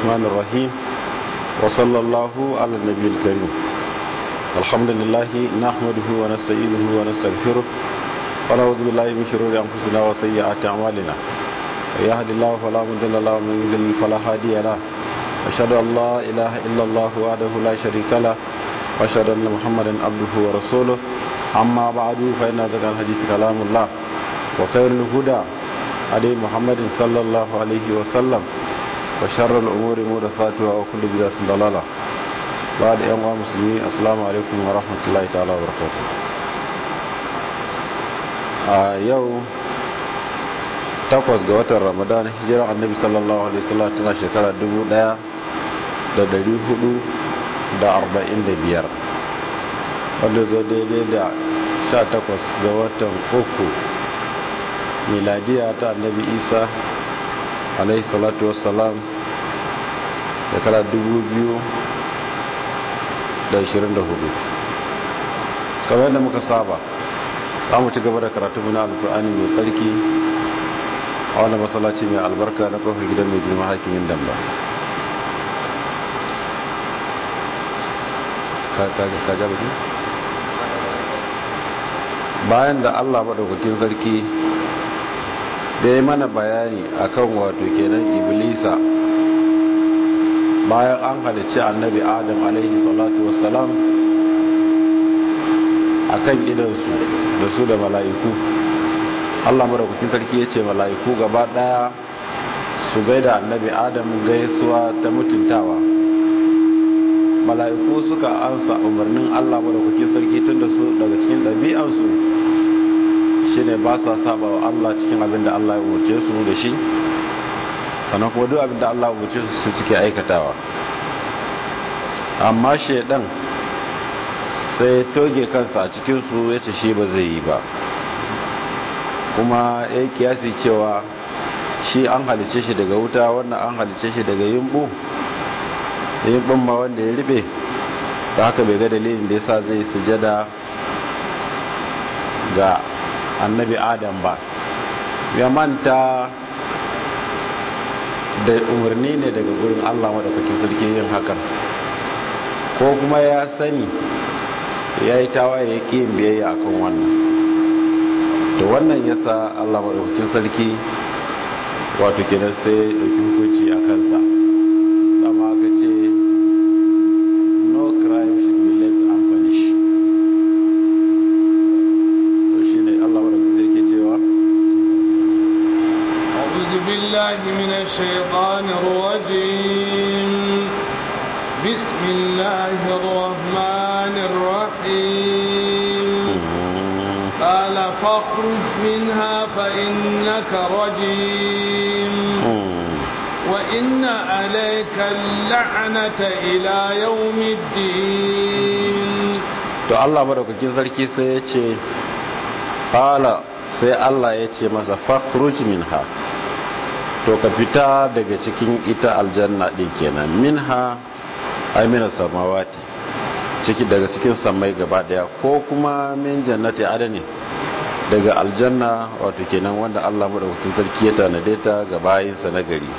الرحمن الرحيم وصلى الله على النبي الكريم الحمد لله نحمده ونستعينه ونستغفره ونعوذ بالله من شرور انفسنا وسيئات اعمالنا يهد الله فلا مضل له ومن يضلل فلا هادي له أشهد أن لا إله إلا الله وحده لا شريك له وأشهد أن محمدا عبده ورسوله أما بعد فإن ذكر الحديث كلام الله وخير الهدى هدي محمد صلى الله عليه وسلم وشر الأمور محدثاتها وكل بدعة ضلالة بعد أيها المسلمين السلام عليكم ورحمة الله تعالى وبركاته آه يوم takwas ga watan ramadan hijirar annabi sallallahu alaihi wasallam tana shekara dubu daya da dari hudu da arba'in da biyar wanda zo daidai da sha takwas ga watan uku miladiya ta annabi isa alaihi salatu wassalam shekara dubu biyu da ashirin da hudu kamar yadda muka saba za mu ci gaba da karatu na alkur'ani mai tsarki a wani matsalaci mai albarka na kofar gidan mai girma hakimin damba bayan da allah maɗaukakin sarki da ya mana bayani akan wato kenan iblisa bayan an halicci annabi adam alaihi salatu wassalam akan idansu da su da mala'iku Allah madaukakin sarki ya ce mala'iku gaba daya su gaida annabi adam gaisuwa ta mutuntawa mala'iku suka ansa umarnin Allah madaukakin sarki tun da su daga cikin ɗabi'ansu shine ba sa saba wa Allah cikin abin da Allah ya umarce su da shi sannan kuma duk abin da Allah ya umarce su su suke aikatawa amma shaidan sai toge kansa a cikinsu ya ce shi ba zai yi ba kuma ya kiyasi cewa shi an halice shi daga wuta wannan an halice shi daga yimbu yimbun ma wanda ya ribe ta haka bai ga dalilin da yasa zai sujada ga annabi adam ba ya manta da umarni ne daga gurin allah maɗaukakin sarki yin hakan ko kuma ya sani ya yi tawaye ya ƙi yin biyayya akan wannan to wannan yasa Allah madaukakin sarki wato kenan sai ya dauki hukunci a kansa dama aka ce no crime should be left unpunished to shine Allah madaukakin sarki cewa أعوذ بالله من الشيطان الرجيم بسم الله الرحمن الرحيم قال فاخرج منها فإنك رجيم وإن عليك اللعنة إلى يوم الدين to Allah madaukakin sarki sai ya ce qala sai Allah ya ce masa fakhruj minha to ka fita daga cikin ita aljanna din kenan minha amina samawati ciki daga cikin samai gaba daya ko kuma min jannati adani daga aljanna wato kenan wanda Allah madaukakin sarki ya tanade ta ga bayinsa na gari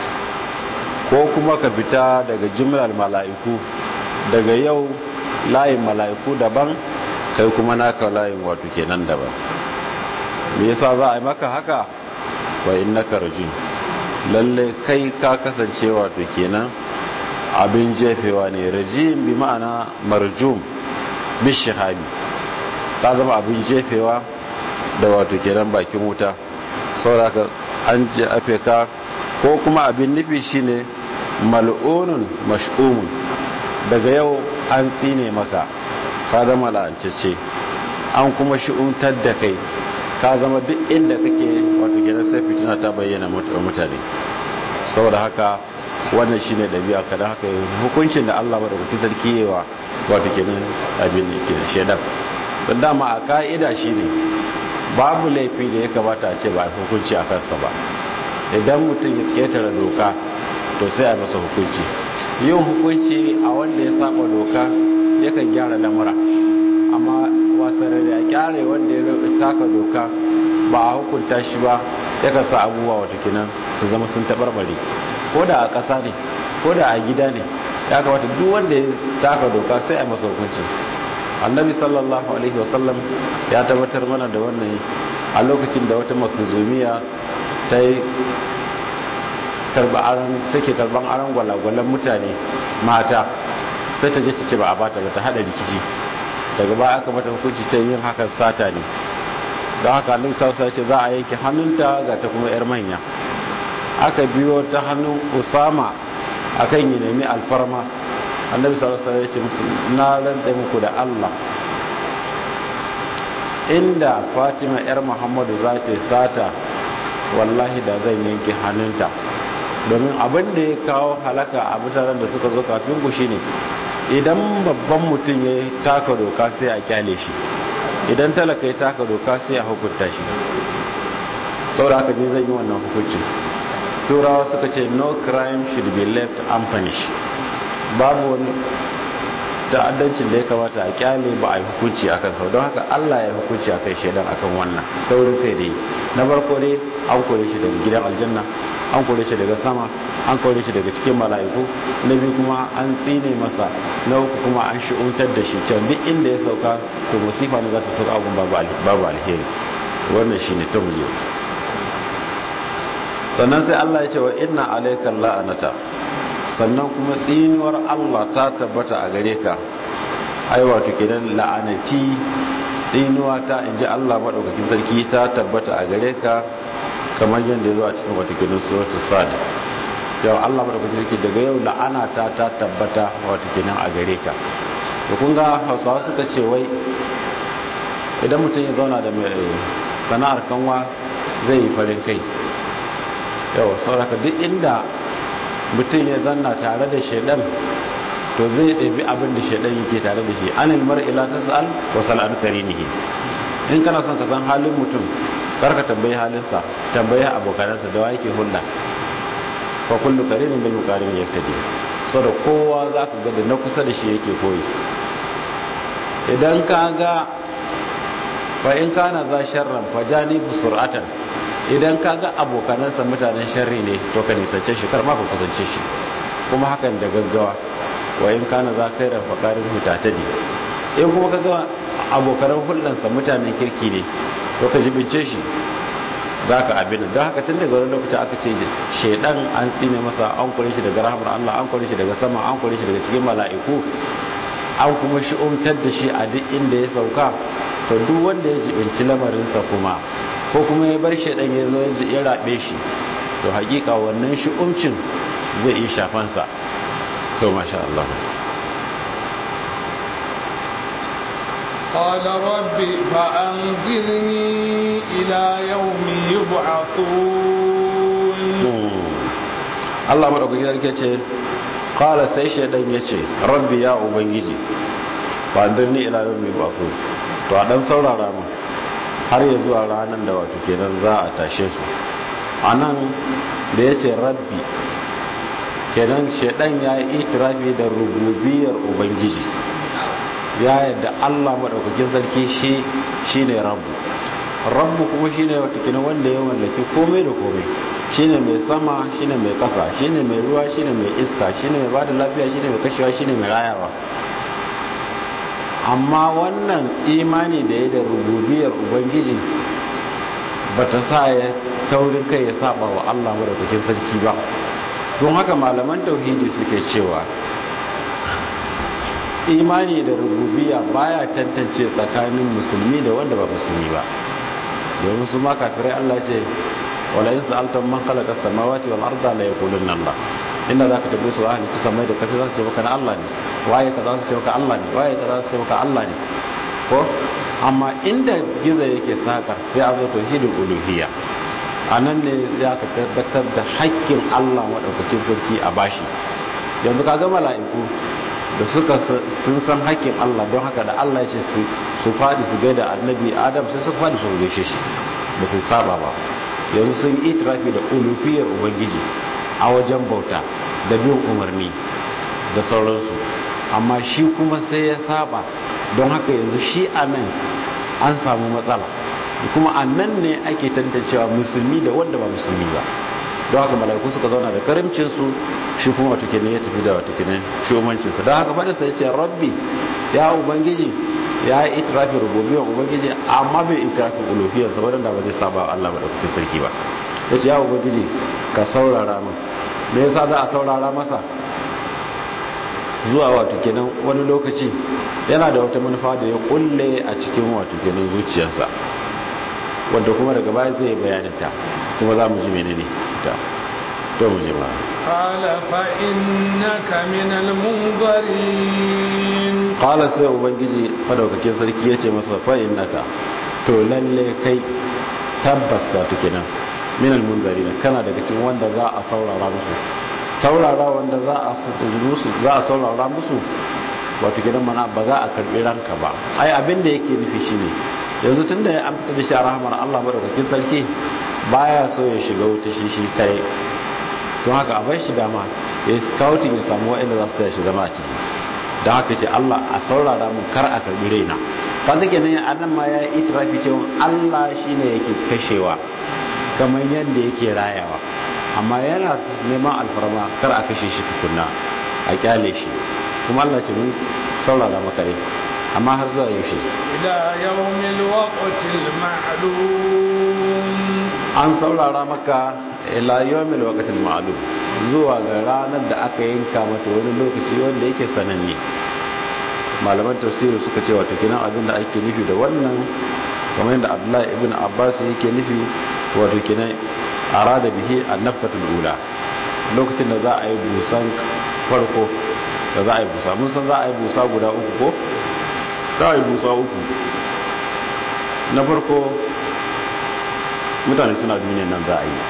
ko kuma ka fita daga jumlar mala'iku daga yau layin mala'iku daban kai kuma naka layin wato kenan daban me yasa za a yi maka haka wa innaka rajim lalle kai ka kasance wato kenan abin jefewa ne rajim bi ma'ana marjum bishihabi ta zama abin jefewa da wato kenan bakin wuta sauraka an jefe ka ko kuma abin nufi shine mal'unun mash'umun daga yau an tsine maka ka zama la'ancece an kuma shi'untar da kai ka zama duk inda kake wato kenan sai fitina ta bayyana mutane saboda haka wannan shine dabi'a kada haka hukuncin da Allah madaukakin sarki yawa wato kenan abin ne ke shedan don dama a ka'ida shine babu laifi da ya kamata a ce ba a hukunci a kansa ba idan mutum ya ketare doka to sai a masa hukunci yin hukunci a wanda ya saba doka yakan gyara lamura amma wasarar da ya kyare wanda ya taka doka ba a hukunta shi ba yakan sa abubuwa wata kinan su zama sun taɓarɓare ko da a ƙasa ne ko da a gida ne ya kamata duk wanda ya taka doka sai a masa hukunci annabi sallallahu alaihi wasallam ya tabbatar mana da wannan a lokacin da wata makuzumiya ta yi take karban aron gwalagwalan mutane mata sai ta je ta ce ba a bata ba ta hada rikici daga baya aka mata hukunci ta yin hakan sata ne don haka annabi sallallahu alaihi ce za a yanke hannunta ga ta kuma yar manya aka biyo ta hannun usama akan yi nemi alfarma annabi sallallahu alaihi wasallam ya ce musu na rantsa muku da Allah inda Fatima yar Muhammadu za ta sata wallahi da zan yanke hannunta domin abin da ya kawo halaka a mutanen da suka zo kafin ku shine idan babban mutum ya taka doka sai a kyale shi idan talaka ya taka doka sai a hukunta shi saboda haka ne zan yi wannan hukuncin turawa suka ce no crime should be left unpunished babu wani ta'addancin da ya kamata a kyale ba a yi hukunci a kansa don haka allah ya hukunci a kai shaidan akan wannan taurin kai dai na farko dai an kore shi daga gidan aljanna an kore shi daga sama an kore shi daga cikin mala'iku na biyu kuma an tsine masa na uku kuma an shi'untar da shi can duk inda ya sauka to musifa ne za ta sauka abun babu alheri wannan shine ta muje sannan sai allah ya ce wa inna alaikan la'anata sannan kuma tsinuwar Allah ta tabbata a gare ka ai wato kenan la'anati tsinuwa ta inji Allah madaukakin sarki ta tabbata a gare ka kamar yadda ya zo a cikin wato kenan suratul sad cewa Allah madaukakin sarki daga yau la'ana ta ta tabbata wato kenan a gare ka to kun ga Hausawa suka ce wai idan mutum ya zauna da mai sana'ar kanwa zai yi farin kai yau sauraka duk inda mutum ya zanna tare da shaidan to zai ɗabi abin da shaidan yake tare da shi anil mar'ila tas'al wa sal'an karinihi in kana son ka san halin mutum karka tambayi halinsa tambayi abokanansa da wa yake hulɗa fa kullu karinin bil muqarin yaktadi so da kowa zaka ga da na kusa da shi yake koyi idan ka ga fa in kana za sharran fa janibu sur'atan idan ka ga abokanansa mutanen sharri ne to ka nisance shi kar ma ka kusance shi kuma hakan da gaggawa wa in kana za kai ran fakarin hutatadi in kuma ka ga abokanan hulɗansa mutanen kirki ne to ka jibince shi za ka abin don haka tun daga wani lokaci aka ce shaidan an tsine masa an kore shi daga rahamar Allah an kore shi daga sama an kore shi daga cikin mala'iku an kuma shi umtar da shi a duk inda ya sauka to duk wanda ya jibinci lamarinsa kuma ko kuma ya bar shaidan ya zo ya rabe shi to hakika wannan shi umcin zai iya shafansa to masha Allah قال رب فأنظرني إلى يوم يبعثون Allah maɗaukaki sarki ce ƙala sai shaidan ya ce rabbi ya ubangiji ba ni ila yau mai bafu to a ɗan saurara mu har ya zuwa ranar da wato kenan za a tashe su a nan da ya ce rabbi kenan shaidan ya yi itirafi da rububiyar ubangiji ya yadda Allah maɗaukakin sarki shi shine rabu rabu kuma shine watakila wanda ya mallaki komai da komai shine mai sama shine mai kasa shine mai ruwa shine mai iska shine mai bada lafiya shine mai kashewa shine mai rayawa amma wannan imani da ya da rububiyar ubangiji bata sa ya taurin kai ya saba wa Allah maɗaukakin sarki ba don haka malaman tauhidi suke cewa imani da rububiya baya tantance tsakanin musulmi da wanda ba musulmi ba domin su ma kafirai Allah ce wala in sa'altum man khalaqa as-samawati wal arda la yaqulunna Allah inda zaka tabbai su ahli ta samai da kasa za su ce maka na Allah ne waye ka za su ce maka Allah ne waye ka za su ce maka Allah ne ko amma inda giza yake saka sai a zo tauhidul uluhiyya anan ne za ka tabbatar da haƙƙin Allah madaukakin sarki a bashi yanzu ka ga mala'iku da suka sun san haƙƙin Allah don haka da Allah ya ce su faɗi su gaida annabi Adam sai su faɗi su gaishe shi ba su saba ba yanzu sun yi itirafi da ulufiyar ubangiji a wajen bauta da bin umarni da sauransu amma shi kuma sai ya saba don haka yanzu shi a nan an samu matsala kuma a nan ne ake tantancewa musulmi da wanda ba musulmi ba don haka mala'iku suka zauna da karimcin su shi kuma wato kenan ya tafi da wato kenan shugabancin sa don haka fadin sa yace rabbi ya ubangiji ya yi itirafin rububiyar ubangiji amma bai itirafin uluhiyar sa wadanda ba zai saba Allah ba da kuke sarki ba yace ya ubangiji ka saurara min me yasa za a saurara masa zuwa wato kenan wani lokaci yana da wata manufa da ya kulle a cikin wato kenan zuciyarsa wanda kuma daga baya zai bayanin ta kuma za mu ji menene ta to mu je ba qala fa innaka min al-munzirin qala sai ubangiji madaukakin sarki yace masa fa innaka to lalle kai tabbas wato kenan min al-munzirin kana daga cikin wanda za a saurara musu saurara wanda za a musu za a saurara musu wato gidan mana ba za a karbi ranka ba ai abin da yake nufi shine yanzu tunda ya amfita da shi a rahmar Allah madaukakin sarki baya so ya shiga wuta shi shi kai don haka a bar shi dama ya scouting ya samu wa'anda za su taya shi zama a ciki don haka ce Allah a saurara mun kar a karbi raina kan take nan anan ma ya yi itirafi cewa Allah shine yake kashewa kamar yadda yake rayawa amma yana neman alfarma kar a kashe shi tukunna a kyale shi kuma Allah ce mun saurara maka ne amma har zuwa yaushe ila yawmil waqtil ma'lum an saurara maka ila yawmil waqtil ma'lum zuwa ga ranar da aka yanka mata wani lokaci wanda yake sananne malaman tafsiri suka ce wato kinan abin da ake nufi da wannan kamar yadda Abdullahi ibn Abbas yake nufi wato kinan arada bihi annafkatul ula lokacin da za a yi busan farko da za a yi busa mun san za a yi busa guda uku ko za a yi busa uku na farko mutane suna duniyan nan za a yi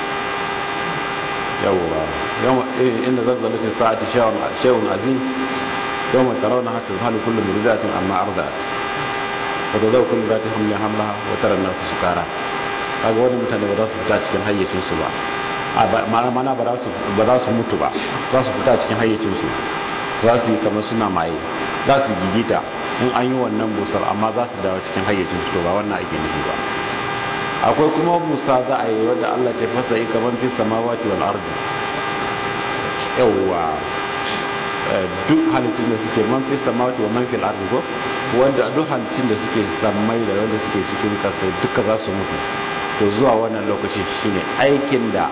yawwa inda zazzala ce sa'ati shehun azim yawma tarawna hatta zahalu kullu murdatin amma arda'at wa tadau kullu zati hamlin hamlaha wa tara an-nasu sukara kaga wani mutane ba za su fita cikin hayyacinsu ba mana ba za su mutu ba za su fita cikin hayyacinsu za su yi kamar suna maye za su gigita in an yi wannan busar amma za su dawo cikin hayyacinsu to ba wannan ake nufi ba akwai kuma busa za a yi wadda Allah ce fasa yi kamar fi samawati wal ardi yawwa duk halittun da suke man fi samawati wa man fil ardi ko wanda duk halittun da suke sammai da wanda suke cikin kasa duka za su mutu to zuwa wannan lokaci shine aikin da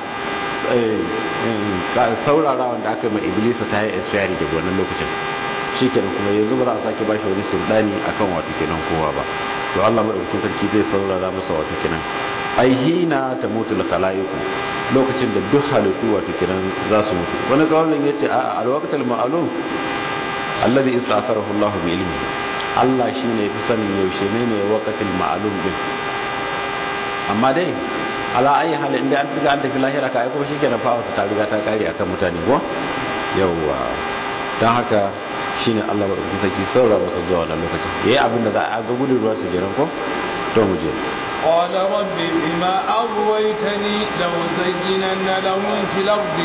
saurara wanda aka mai iblisa ta yi expiry daga wannan lokacin shi kenan kuma yanzu ba za a sake ba shi wani sultani akan wato kenan kowa ba to Allah madaukakin sarki zai saurara masa wato kenan ai hina ta mutu khalaiqu lokacin da duk halittu wato kenan za su mutu wani kawalin yace a alwaqtul ma'lum alladhi ista'tharahu Allah bi ilmi Allah shine ya fi sanin yaushe ne ne waqtul ma'lum din amma dai ala ayi hali inda an riga an tafi lahira ka aiko shi kenan fa ta riga ta kare akan mutane ko yawwa dan haka shine Allah ba ku saki saura masa zuwa wannan lokacin yayi abin da za a ga gudun ruwa su kenan ko to mu je قال رب بما أغويتني لأزينن لهم في الأرض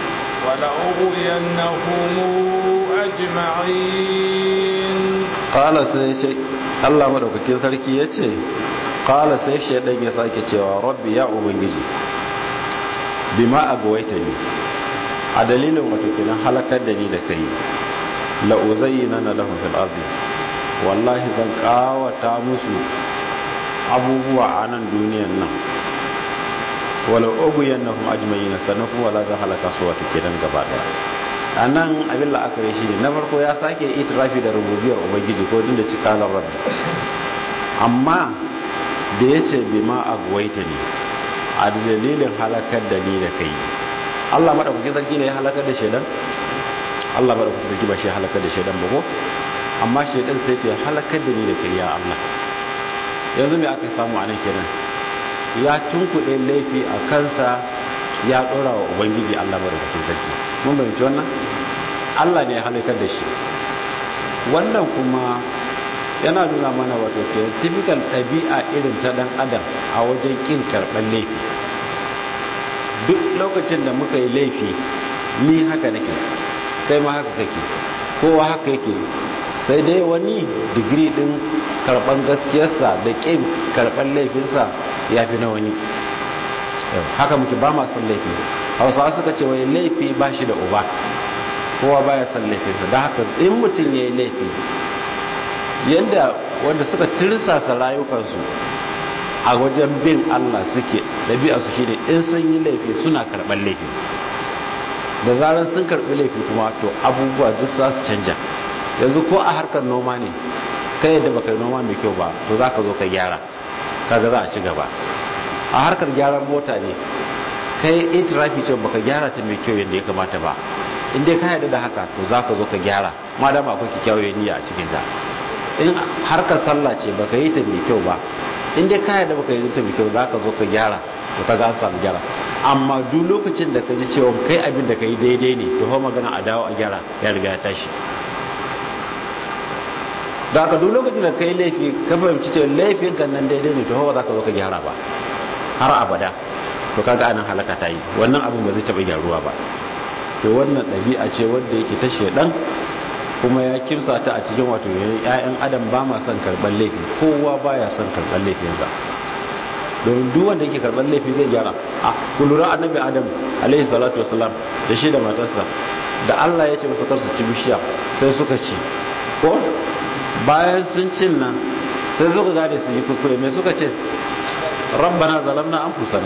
ولأغوينهم أجمعين قال سيشي الله مدوكاkin sarki yace qala sai shaydan ya sake cewa rabbi ya ubangiji bima agwaitani a dalilin wato kenan halakar da ni da kai la uzayyana lahum fil ardi wallahi zan kawata musu abubuwa a nan duniyan nan wala uguyannahum ajma'ina sannan kuma wala zan halaka su wato kenan gaba daya a nan abin la'akari shi ne na farko ya sake itirafi da rububiyar ubangiji ko din da cikalar rabbi amma da ya ce bi ma a guwaita ne a dalilin halakar da ni da kai allah maɗaukaki sarki ne ya halakar da shaidan allah maɗaukaki sarki ba shi ya halakar da shaidan ba ko amma shaidan sai ce halakar da ni da kai ya allah yanzu me aka samu a nan kenan ya tunkuɗe laifi a kansa ya ɗora wa ubangiji allah maɗaukakin sarki mun bayanci wannan allah ne ya halakar da shi wannan kuma yana nuna mana wato ke typical ɗabi'a irin ta ɗan adam a wajen ƙin karɓar laifi duk lokacin da muka yi laifi ni haka nake kai ma haka kake kowa haka yake sai dai wani digiri ɗin karɓar gaskiyarsa da ƙin karɓar laifinsa ya fi na wani haka muke ba ma son laifi hausawa suka ce wai laifi ba shi da uba kowa baya son laifinsa da haka in mutum ya yi laifi yadda wanda suka tirsasa rayukansu a wajen bin Allah suke ɗabi'arsu shi ne in sun yi laifi suna karɓar laifi da zarar sun karɓi laifi kuma to abubuwa duk za su canja yanzu ko a harkar noma ne kai yadda baka yi noma mai kyau ba to za ka zo ka gyara kaga za a ci gaba a harkar gyaran mota ne kai itirafi ce baka gyara ta mai kyau yadda ya kamata ba in dai ka yarda da haka to za ka zo ka gyara ma da ba akwai kyakkyawar niyya a cikin ta in harkar sallah ce baka yi ta mai kyau ba in dai ka yarda baka yi ta mai kyau za ka zo ka gyara to ka ga samu gyara amma duk lokacin da ka ji cewa kai abin da ka yi daidai ne to fa magana a dawo a gyara ya riga ya tashi da aka duk lokacin da ka yi laifi ka fahimci cewa laifin kan nan daidai ne to fa ba za ka zo ka gyara ba har abada to kaga anan halaka ta yi wannan abin ba zai taɓa gyaruwa ba to wannan ɗabi'a ce wadda yake ta shedan kuma ya kimsa ta a cikin wato yayin adam ba ma son karɓar laifi kowa baya son karɓar laifinsa domin duk wanda yake karɓar laifi zai gyara a kulura annabi adam alaihi salatu wasalam da shi da matarsa da Allah ya ce masa kar su ci bishiya sai suka ci ko bayan sun cin nan sai suka gane su yi kuskure me suka ce rabbana zalamna anfusana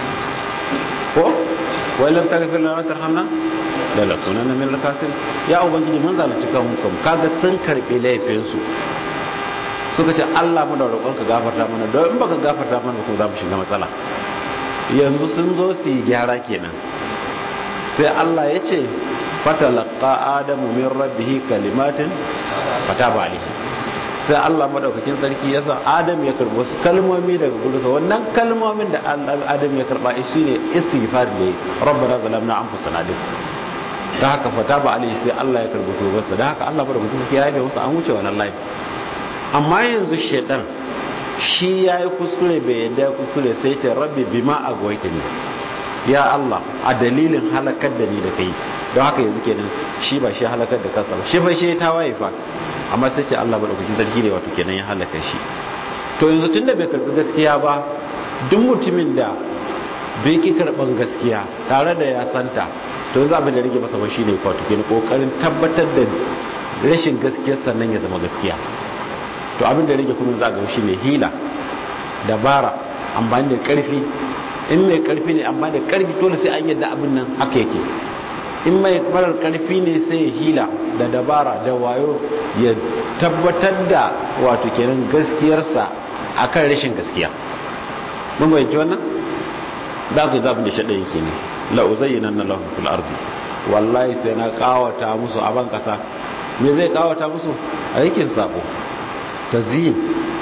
ko wai lam taghfir lana wa tarhamna la lakunanna min al-khasir ya ubangiji mun zalunci kan mu kaga sun karbe laifin su suka ce Allah mu da roƙon ka gafarta mana don in baka gafarta mana ko za mu shiga matsala yanzu sun zo su yi gyara kenan sai Allah ya ce fatalaqa adamu min rabbih kalimatin fataba alaihi sai Allah madaukakin sarki ya sa Adam ya karbi wasu kalmomi daga gurinsa wannan kalmomin da Adam ya karba shi ne istighfar ne rabbana zalamna anfusana din da haka fata ba alai sai Allah ya karbi tobarsa da haka Allah madaukakin sarki ya yi wasu an wuce wannan layi amma yanzu shedan shi ya yi kuskure bai yadda ya kuskure sai ce rabbi bima agwaitani ya Allah a dalilin halakar da ni da kai don haka yanzu kenan shi ba shi halakar da kansa ba shi fa shi ta waye fa amma sai ce Allah madaukakin sarki ne wato kenan ya halaka shi to yanzu tunda bai karbi gaskiya ba duk mutumin da bai ki karban gaskiya tare da ya santa to yanzu abin da rage masa ba shine wato kenan kokarin tabbatar da rashin gaskiyar sannan ya zama gaskiya to abin da rage kuma za ga shine hila dabara amfani da karfi in mai karfi ne amma da karfi dole sai an yadda abin nan haka yake in mai farar karfi ne sai ya hila da dabara da wayo ya tabbatar da wato kenan gaskiyarsa akan rashin gaskiya mun bayyanci wannan da ku zabin da shaɗa yake ne la uzayyinan na lahum fil ardi wallahi sai na kawata musu a ban kasa me zai kawata musu aikin sako tazyin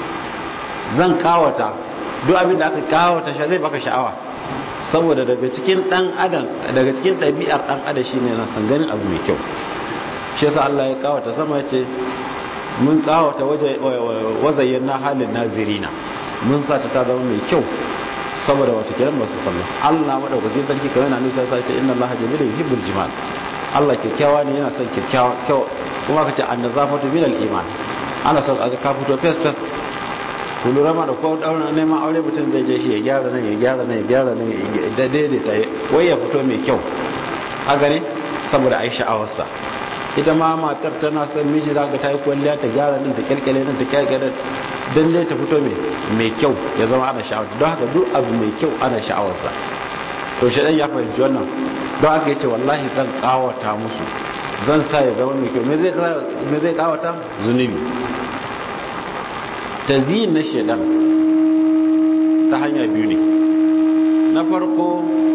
zan kawata duk abin da aka kawata shi zai baka sha'awa saboda daga cikin dan adam daga cikin ɗabi'ar dan adam shine na san ganin abu mai kyau shi yasa Allah ya kawata sama ya ce mun kawata waje wazayen na halin nazirina mun sa ta zama mai kyau saboda wata kiran masu kallo Allah madaukakin sarki kamar yana nisa sai ce inna Allah jamilun yuhibbul jimal Allah kyakkyawa ne yana son kyakkyawa kyau kuma kace annazafatu min al-iman ana son a ka fito fes fes ku lura ma da ko daura neman aure mutum zai je shi ya gyara nan ya gyara nan ya gyara nan da daidaita wai ya fito mai kyau a gani saboda ai sha'awarsa ita ma matar tana son miji za ka ta yi kwalliya ta gyara nan ta kyalkyale nan ta kyalkyale don dai ta fito mai kyau ya zama ana sha'awar don haka duk abu mai kyau ana sha'awarsa to shi ya fahimci wannan don haka ya ce wallahi zan kawata musu zan sa ya zama mai kyau me zai kawata zunubi ta na shaidan ta hanya biyu ne na farko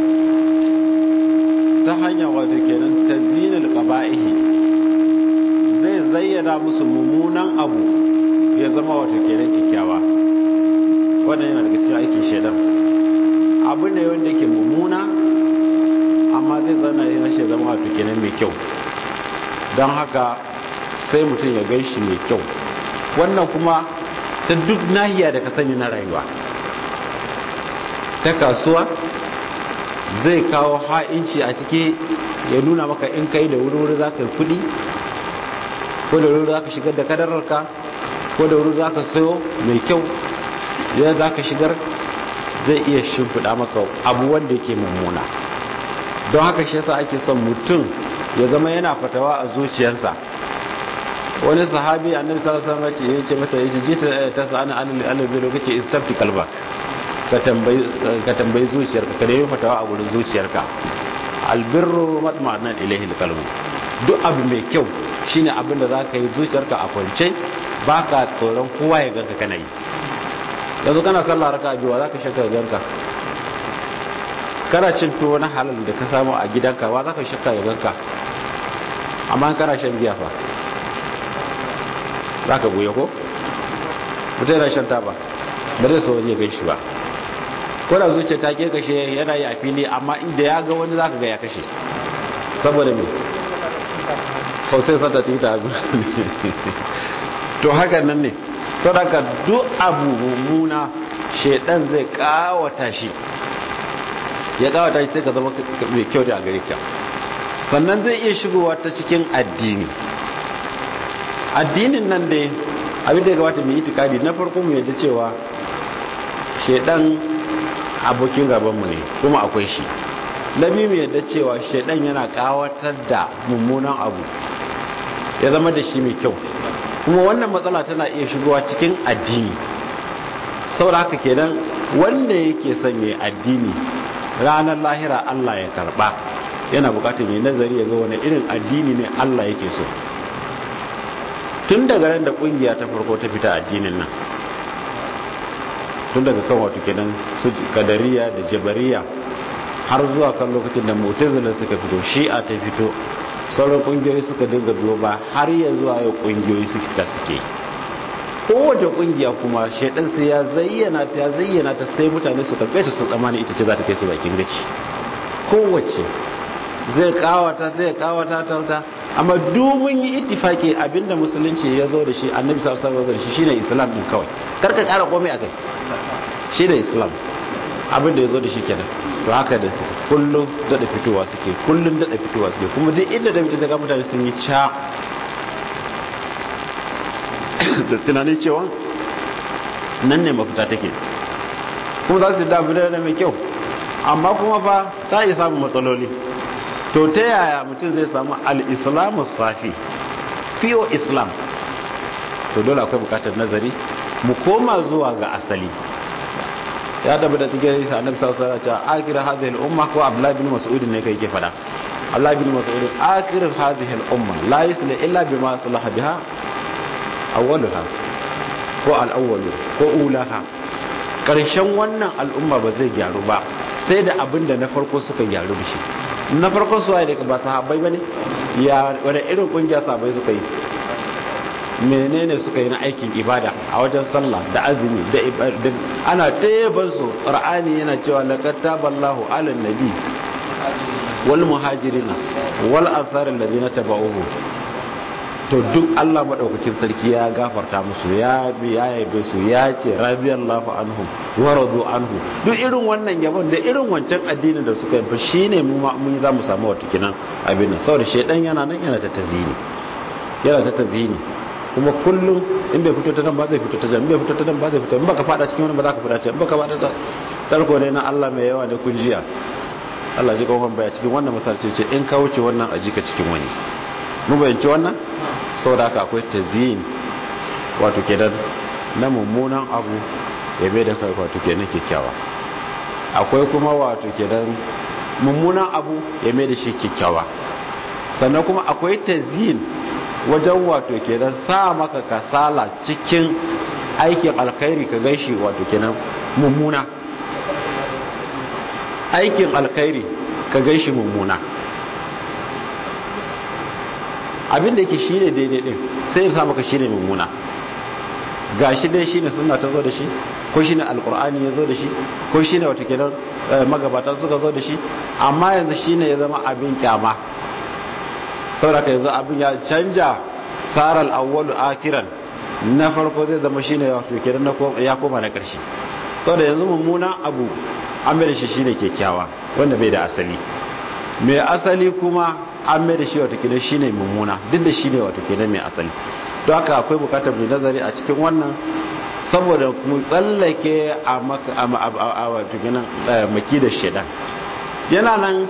ta hanya wato kenan ta zinin ƙaba'ihi zai zayyana musu mummunan abu ya zama wato kenan kyakkyawa wannan yana daga cikin aikin shaidan abu ne wanda ke mummuna amma zai zana yana shi zama wato kenan mai kyau don haka sai mutum ya gan shi mai kyau wannan kuma ta duk nahiya da ka sani na rayuwa ta kasuwa zai kawo ha'inci a ciki ya nuna maka in kai da wuri-wuri za ka yi kudi ko da wuri za ka shigar da kadararka ko da wuri za ka sayo mai kyau ya za ka shigar zai iya shimfiɗa maka abu wanda yake mummuna don haka shi yasa ake son mutum ya zama yana fatawa a zuciyarsa wani sahabi annabi sallallahu alaihi wasallam ya ce mata yace jita ta sa'ana anil albi lokaci istafti kalba ka tambayi ka tambayi zuciyarka ka nemi fatawa a gurin zuciyarka albirru matma'annan ilaihi alqalbu duk abu mai kyau shine abin da zaka yi zuciyarka a kwance baka tsoron kowa ya ganka kana yi yanzu kana sallah raka biyu zaka shakka ganka kana cin tuwo na halal da ka samu a gidanka wa zaka shakka ya ganka amma kana shan giya fa zaka goye ko mutum yana shan taba ba zai so wani ya gan shi ba ko da zuciya ta ke kashe yana yi a fili amma inda ya ga wani zaka ga ya kashe saboda me ko sai sata ci ta abu to haka nan ne sadaka duk abu mummuna shedan zai kawata shi ya kawata shi sai ka zama mai kyau da a gare ka sannan zai iya shigowa ta cikin addini addinin nan dai abin da ya gabata mai itikadi na farko mu yadda cewa shedan abokin gabanmu ne kuma akwai shi na biyu mai yadda cewa shedan yana kawatar da mummunan abu ya zama da shi mai kyau kuma wannan matsala tana iya shigowa cikin addini saboda haka kenan wanda yake son ya addini ranar lahira Allah ya karba yana bukatar mai nazari ya ga wani irin addini ne Allah yake so tun daga ran da kungiya ta farko ta fita addinin nan tun daga kan wato kenan su kadariya da jabariya har zuwa kan lokacin da mu'tazila suka fito shi'a ta fito sauran kungiyoyi suka dinga biyo ba har ya zuwa yau kungiyoyi suka suke kowace kungiya kuma shaidan sai ya zayyana ta ya zayyana ta sai mutane su karbe ta sun tsamani ita ce za ta kai su bakin gaci kowace zai kawata zai kawata ta wuta amma dubun yi ittifaki abinda musulunci ya zo da shi annabi sallallahu alaihi wasallam shine islam din kawai karka kara komai akai shine islam abin da ya zo da shi kenan to haka da kullum daɗa fitowa suke kullum daɗa fitowa suke kuma duk inda da mutum ga mutane sun yi ca da tunanin cewa nan ne mafita take kuma za su da abu da mai kyau amma kuma fa ta yi samun matsaloli to ta yaya mutum zai samu al-islamu safi fiyo islam to dole akwai bukatar nazari mu koma zuwa ga asali ya tabbata cikin hadisi annabi sallallahu alaihi wasallam cewa akhir hadhihi al-umma ko abdullah bin mas'ud ne kai ke fada abdullah bin mas'ud akhir hadhihi al-umma la yusli illa bima salaha biha awwaluha ko al-awwal ko ulaha karshen wannan al'umma ba zai gyaru ba sai da abinda na farko suka gyaru da shi na farkon su da ba sahabbai bane ya wani irin kungiya sahabbai suka yi menene suka yi na aikin ibada a wajen sallah da azumi da ibadin ana taiban su qur'ani yana cewa laqad taballahu ala nabi wal muhajirina wal ansar alladhina tabauhu to duk Allah madaukakin sarki ya gafarta musu ya bi ya yabe su ya ce radiyallahu anhum wa radu anhu duk irin wannan yabon da irin wancan addinin da suka yi shine mu mun za mu samu wato kinan abin nan saboda shedan yana nan yana ta tazini yana ta tazini kuma kullum in bai fito ta nan ba zai fito ta jan bai fito ta nan ba zai fito in baka fada cikin wani ba za ka fada ta in baka fada ta tarko ne na Allah mai yawa ne kun jiya Allah ji kawon baya cikin wannan misalci ce in ka wuce wannan aji ka cikin wani mu bayanci wannan saboda haka akwai tazyin wato kenan na mummunan abu ya bai da kai wato kenan kyakkyawa akwai kuma wato kenan mummunan abu ya mai da shi kyakkyawa sannan kuma akwai tazyin wajen wato kenan sa maka kasala cikin aikin alkhairi ka gaishi wato kenan mummuna aikin alkhairi ka gaishi mummuna abin da yake shine daidai din sai ya sa maka shine mummuna gashi dai shine sunna ta zo da shi ko shine alqur'ani ya zo da shi ko shine wato kenan magabatan suka zo da shi amma yanzu shine ya zama abin kyama saboda ka yanzu abin ya canja saral awwalu akiran na farko zai zama shine wato kenan na ya koma na karshe saboda yanzu mummunan abu an mai da shi shine kyakkyawa wanda bai da asali mai asali kuma an mai da shi wato kenan shine mummuna duk da shine wato kenan mai asali don haka akwai bukatar mai nazari a cikin wannan saboda mu tsallake a wato kenan maki da shaidan yana nan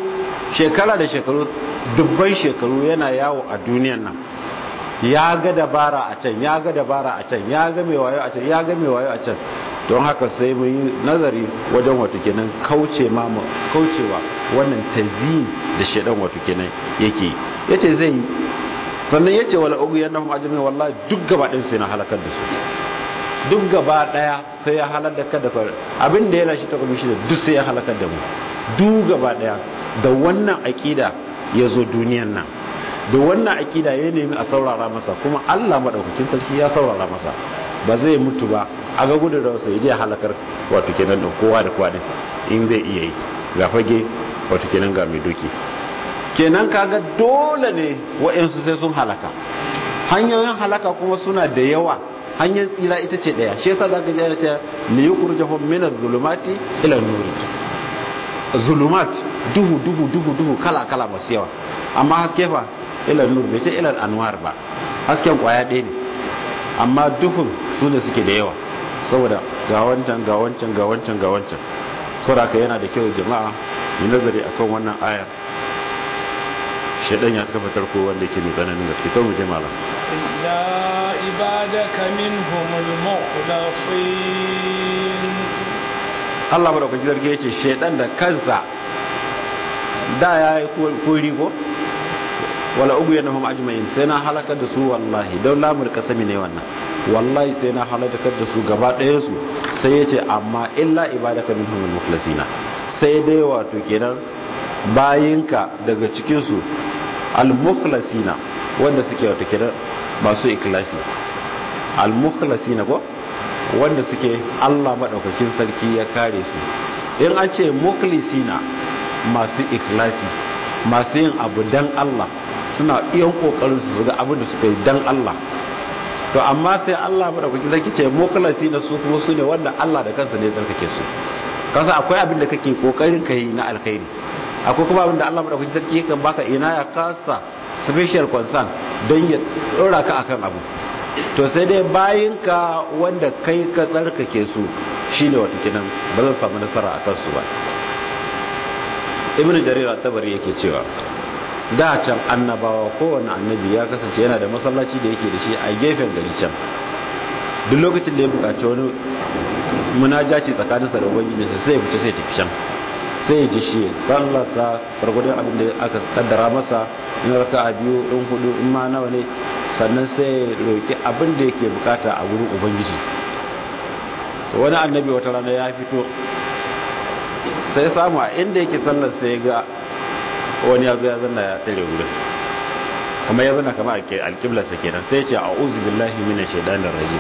shekara da shekaru dubban shekaru yana yawo a duniyan nan ya ga dabara a can ya ga dabara a can ya ga mai wayo a can ya ga mai wayo a can don haka sai mun yi nazari wajen wato kenan kauce ma kaucewa wannan tazyin da shedan wato kenan yake yace zai yi sannan yace wala ugu yanahum ajmi wallahi duk gaba din sai na halakar da su duk gaba daya sai ya halakar da kai abin da yana shi ta kuma shi duk sai ya halakar da mu duk gaba daya da wannan aqida yazo duniyan nan da wannan aqida ya nemi a saurara masa kuma Allah madaukakin sarki ya saurara masa ba zai mutu ba a ga gudun da wasu je halakar wato kenan da kowa da kowa din in zai iya yi ga fage wato kenan ga mai doki kenan kaga dole ne wa'yansu sai sun halaka hanyoyin halaka kuma suna da yawa hanyar tsira ita ce daya shi yasa zaka ji ana cewa li yukhrijuhum min adh-dhulumati ila an-nur zulumat duhu duhu duhu duhu kala kala masu yawa amma haske fa ila nur bai ce ila anwar ba hasken kwaya ɗaya ne amma duhun su ne suke da yawa saboda ga wancan ga wancan ga wancan ga wancan saboda yana da kyau jama'a mu nazari akan wannan aya shaidan ya kafa tarko wanda yake mai tsananin gaske to mu je malam illa ibadaka minhumul mukhlasin Allah madaukaki zargi yace shaidan da kansa da ya yi kuri ko wala ugu yanahum ajma'in sai na halakar da su wallahi don lamul kasami ne wannan wallahi sai na halakar da su gaba ɗaya su sai yace amma illa ibadaka minhumul mukhlasina sai dai wato kenan bayinka daga cikin su al-mukhlasina wanda suke wato kenan masu ikhlasi al-mukhlasina ko wanda suke Allah madaukakin sarki ya kare su in an ce mukhlisina masu ikhlasi masu yin abu dan Allah suna iyan kokarin su ga abin da suka yi dan Allah to amma sai Allah madaukakin sarki ce mukhlasina su kuma su ne wanda Allah da kansa ne tsarkake su kasa akwai abin da kake kokarin kai na alkhairi akwai kuma abin da Allah madaukakin sarki yakan baka ina ya kasa special concern don ya dora ka akan abu to sai dai bayinka wanda kai ka tsarkake su shine wata kinan ba zan samu nasara akan su ba ibnu jarir at-tabari yake cewa da can annabawa kowane annabi ya kasance yana da masallaci da yake da shi a gefen gari can duk lokacin da ya bukaci wani munajaci tsakaninsa da ubangijinsa sai ya fice sai ya tafi can sai ya ji shi sallarsa farkudin abin da aka kaddara masa in raka a biyu in hudu in ma nawa ne sannan sai ya roƙi abin da yake bukata a wurin ubangiji wani annabi wata rana ya fito sai samu a inda yake sallar sai ga wani ya zo ya zanna ya tsere wurin kuma ya zanna kama alƙiblarsa kenan sai ce a uzu billahi mina shaidanin rajim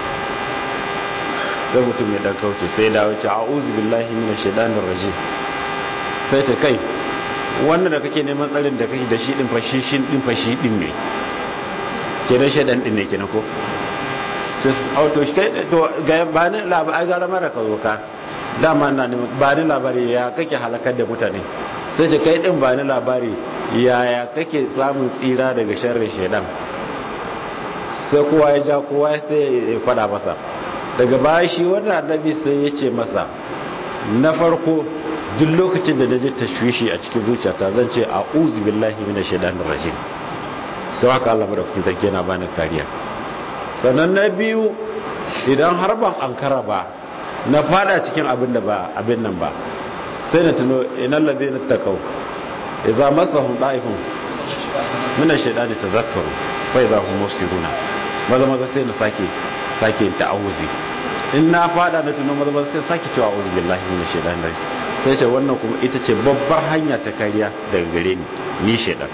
sai mutum ya dan kauce sai dawo ce a uzu billahi mina shaidanin rajim sai ce kai wannan da kake neman tsarin da kake da shi din fashi shi din fashi din ne ke da shaidan din ne kenan ko to shi kai to ga ba ni labari gara mara ka zo ka dama na ne ba ni labari ya kake halakar da mutane sai ce kai din ba ni labari yaya kake samun tsira daga sharrin shaidan sai kowa ya ja kowa sai ya fada masa daga baya shi wannan annabi sai ya ce masa na farko duk lokacin da naje tashwishi a cikin zuciyata zan ce a'udhu billahi minash shaitanir rajim to haka Allah madaukakin sarki yana bani kariya sannan na biyu idan har ban ankara ba na fada cikin abin da ba abin nan ba sai na tuno inal ladina taqaw idza masahum da'ifun minash shaitani tazakkaru fa idza hum mufsiruna maza maza sai na sake sake ta'awuzi in na fada na tuno maza maza sai sake cewa a'udhu billahi minash shaitanir rajim sai ce wannan kuma ita ce babbar hanya ta kariya daga gare ni ni shaidan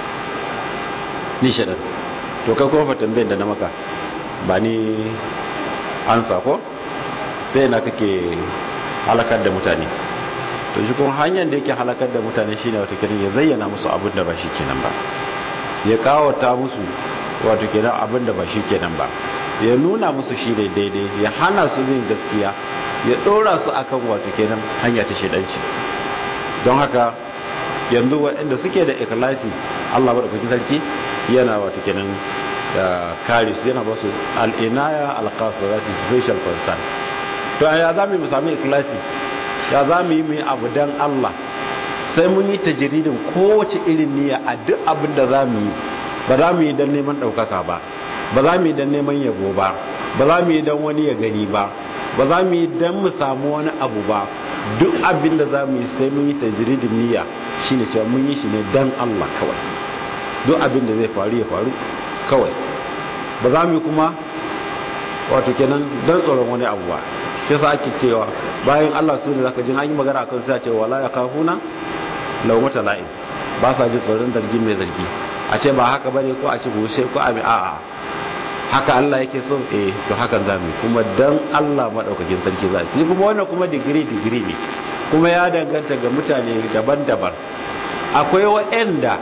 ni shaidan to kai kuma tambayar da na maka ba ni an sako sai na kake halakar da mutane to shi kuma hanyar da yake halakar da mutane shine wata kiran ya zayyana musu abin da ba shi kenan ba ya kawata musu wato kenan abin da ba shi kenan ba ya nuna musu shi ne daidai ya hana su bin gaskiya ya dora su akan wato kenan hanya ta shedanci don haka yanzu waɗanda suke da ikhlasi Allah madaukakin sarki yana wato kenan da kare su yana ba su al'inaya alqasirati special concern to ya za mu sami ikhlasi ya za mu yi mu abu dan Allah sai mun yi tajiridin kowace irin niyya a duk abin da za mu yi ba za mu yi don neman ɗaukaka ba ba za mu yi don neman yabo ba ba za mu yi don wani ya gani ba ba za mu yi don mu samu wani abu ba duk abin da za mu yi sai mun yi tajiridin niyya shine cewa mun yi shi ne don Allah kawai duk abin da zai faru ya faru kawai ba za mu yi kuma wato kenan don tsoron wani abu ba shi yasa ake cewa bayan Allah su ne zaka jin an yi magana akan sai a ce wala yakafuna lawmata la'in ba sa jin tsoron zargin mai zargi a ce ba haka bane ko a ce bushe ko a a'a haka Allah yake so eh to hakan zamu kuma dan Allah madaukakin sarki za shi kuma wannan kuma digiri digiri ne kuma ya danganta ga mutane daban-daban akwai waɗanda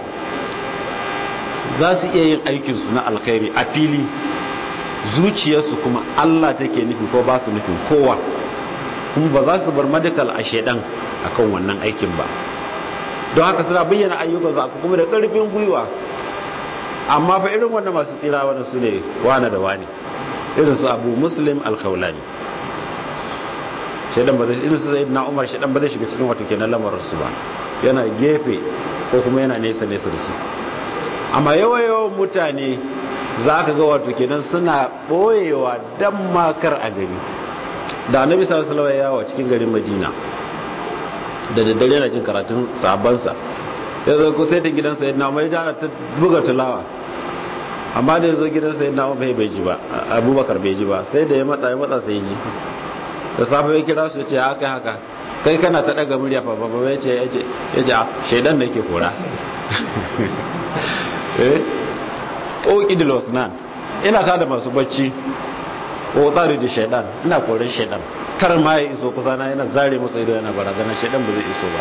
za su iya yin aikinsu na alkhairi a fili zuciyarsu kuma Allah take nufi ko ba su nufin kowa kuma ba za su bar medical a shedan akan wannan aikin ba don haka suna bayyana ayyukan su kuma da karfin gwiwa amma fa irin wannan masu tsira wannan su ne wane da wane irin su abu muslim alkaulani shedan ba zai irin su na umar shedan ba zai shiga cikin wato kenan lamarin su ba yana gefe ko kuma yana nesa nesa da su amma yawa yawan mutane za ka ga wato kenan suna ɓoyewa dan makar a gari da annabi sallallahu alaihi yawa cikin garin madina da daddare yana jin karatun sabansa ya zo ko sai ta gidan sayyidina umar ya jana ta buga tulawa amma da ya zo gidan sayyidina umar bai bai ji ba abubakar bai ji ba sai da ya matsa ya matsa sai ji da safe ya kira su ya ce haka haka kai kana ta daga murya fa ba ya ce ya ce ya ce shaidan da yake kora eh ƙoƙidil wasnan ina ta da masu bacci ko tsari da shaidan ina koren shaidan kar ma ya iso kusa na yana zare masa ido yana barazana shaidan ba zai iso ba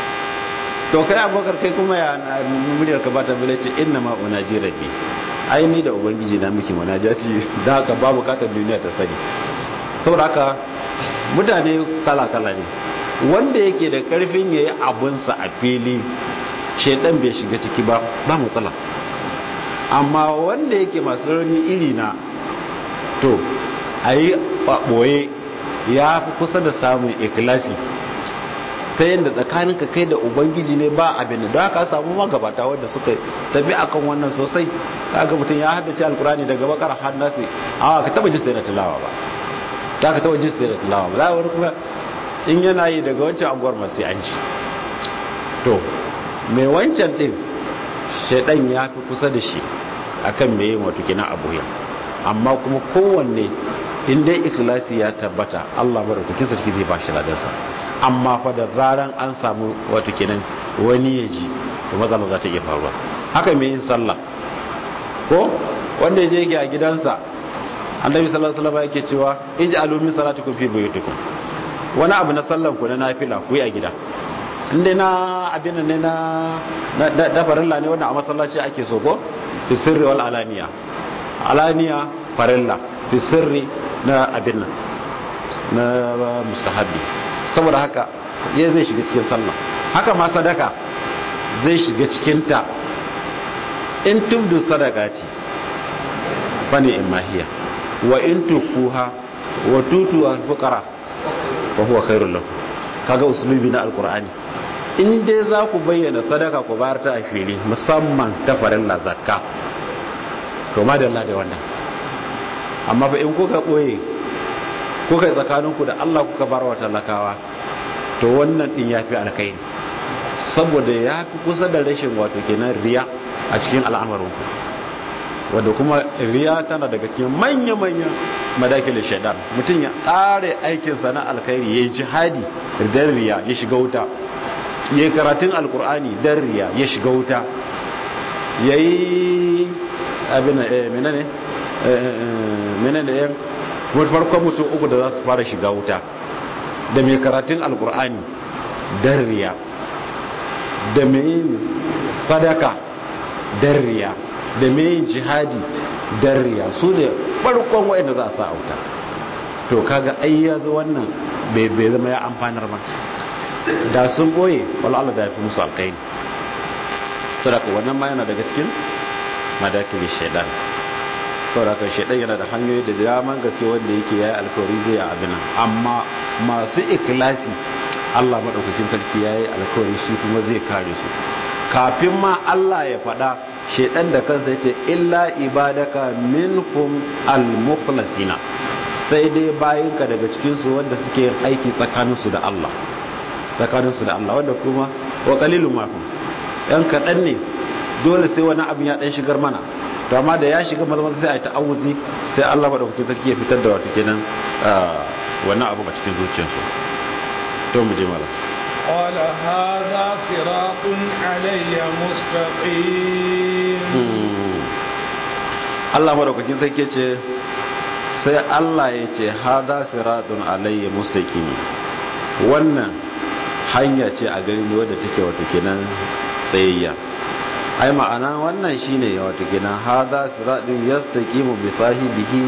to kai abokar kai kuma ya muryar ka bata bile ce inna ma unaji rabbi ai ni da ubangiji na miki munajati da haka babu bukatar duniya ta sani saboda haka mutane kala kala ne wanda yake da karfin yayi abunsa a fili shaidan bai shiga ciki ba ba matsala amma wanda yake masu rauni iri na to a yi ɓoye ya fi kusa da samun ikilasi ta yadda tsakaninka kai da ubangiji ne ba abin da haka samu magabata wadda suka tafi akan wannan sosai kaga mutum ya haddace alkurani daga bakar har nasi a ka taba jista da tilawa ba ta ka taba jista da tilawa ba za wani kuma in yana yi daga wancan anguwar masu an ci to mai wancan din shaidan ya fi kusa da shi akan mai yin wato kina abuya amma kuma kowanne in dai ikhlasi ya tabbata Allah madaukakin sarki zai bashi ladansa amma fa da zaran an samu wato kenan wani ya ji to matsala za ta iya faruwa haka mai yin sallah ko wanda ya je yake a gidansa annabi sallallahu alaihi wasallam yake cewa ij'alu min salatikum fi buyutikum wani abu na sallan ku na nafila ku yi a gida inda na abin ne na da farilla ne wanda a masallaci ake so ko fi sirri wal alaniya alaniya farilla fi sirri na abin nan na mustahabbi saboda haka ya zai shiga cikin sallah haka ma sadaka zai shiga cikin ta in tubdu sadaqati fani imahiya wa in tukuha wa tutu al fuqara fa huwa khairul lakum kaga usulubi na alqur'ani in dai za ku bayyana sadaka ku bayar ta a fili musamman ta farilla zakka to ma da Allah da wannan amma ba in kuka boye kuka yi tsakaninku da Allah kuka bar wa talakawa to wannan din yafi alkhairi saboda ya fi kusa da rashin wato kenan riya a cikin al'amarinku wadda kuma riya tana daga cikin manya-manya madakilin shaidan mutum ya tsare aikinsa na alkhairi ya yi jihadi dan riya ya shiga wuta ya yi karatun alkur'ani dan riya ya shiga wuta ya yi abin menene menene yan farkon mutum uku da za su fara shiga wuta da mai karatun alkur'ani dan riya da mai sadaka dan riya da mai jihadi dan riya su ne farkon wa'anda za a sa auta to kaga ai ya zo wannan bai zama ya amfanar ba da sun boye wala Allah da ya fi musu alkaini sadaka wannan ma yana daga cikin madakili shaidan saboda shaidan yana da hanyoyi da daman gaske wanda yake yayi alkawari zai yi abin amma masu ikilasi Allah madaukakin sarki yayi alkawari shi kuma zai kare su kafin ma Allah ya faɗa shedan da kansa yace illa ibadaka minhum almukhlasina sai dai bayinka daga cikin su wanda suke yin aiki tsakanin su da Allah tsakanin su da Allah wanda kuma wa qalilun ma hum yan kadan ne dole sai wani abin ya dan shigar mana to amma da ya shiga maza sai a yi ta'awuzi sai Allah madaukakin sarki ya fitar da wato kenan wannan abu a cikin zuciyarsu to mu je malam قال هذا صراط علي مستقيم Allah madaukakin sarki ce sai Allah ya ce hada siratun alayya mustaqim wannan hanya ce a gari ne wadda take wato kenan tsayayya ai ma'ana wannan shine wato kenan hada siratun yastaqimu bi sahibihi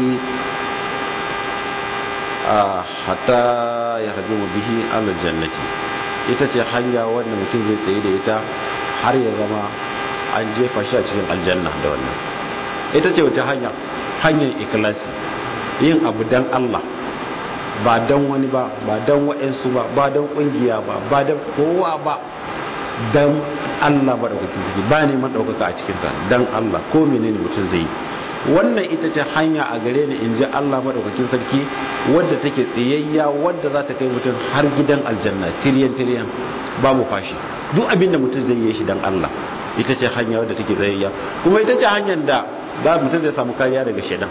hatta yahdimu bihi alal jannati ita ce hanya wanda mutum zai tsaye da ita har ya zama an jefa shi a cikin aljanna da wannan ita ce wata hanya hanyar ikilasi yin abu dan Allah ba dan wani ba ba dan wa'ansu ba ba dan kungiya ba ba dan kowa ba dan Allah ba daukakin ciki ba neman daukaka a cikinsa dan Allah ko menene mutum zai yi wannan ita ce hanya a gare ni in ji Allah maɗaukakin sarki wadda take tsayayya wadda za ta kai mutum har gidan aljanna tiriyan tiriyan babu fashi duk abin da mutum zai yi shi dan Allah ita ce hanya wadda take tsayayya kuma ita ce hanyar da za mutum zai samu kariya daga shaidan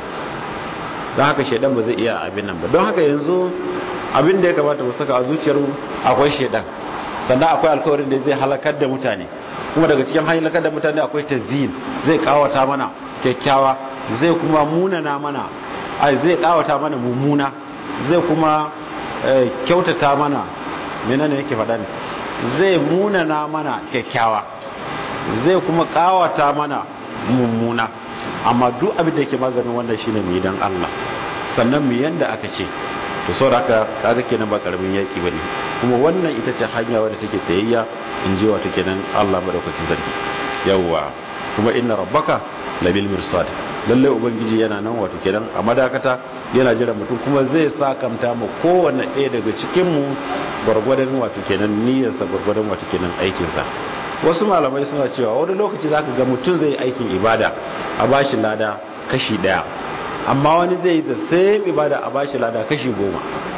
don haka shaidan ba zai iya abin nan ba don haka yanzu abin da ya kamata mu saka a zuciyar mu akwai shaidan sannan akwai alkawarin da zai halakar da mutane kuma daga cikin halakar da mutane akwai tazyin zai kawata mana kyakkyawa zai kuma munana mana ai zai kawata mana mummuna zai kuma kyautata mana menene yake faɗa ne zai munana mana kyakkyawa zai kuma kawata mana mummuna amma duk abin da yake maganin wannan shine mu dan Allah sannan mu yanda aka ce to saboda haka kaga kenan ba karamin yaki bane kuma wannan ita ce hanya wadda take tsayayya in ji wato kenan Allah madaukakin sarki yawwa kuma inna rabbaka labil mirsad lalle ubangiji yana nan wato kenan a madakata yana jira mutum kuma zai sakamta mu kowanne ɗaya daga cikin mu gwargwadon wato kenan niyyarsa gwargwadon wato kenan aikinsa wasu malamai suna cewa wani lokaci zaka ga mutum zai aikin ibada a bashi lada kashi daya amma wani zai yi da same ibada a bashi lada kashi goma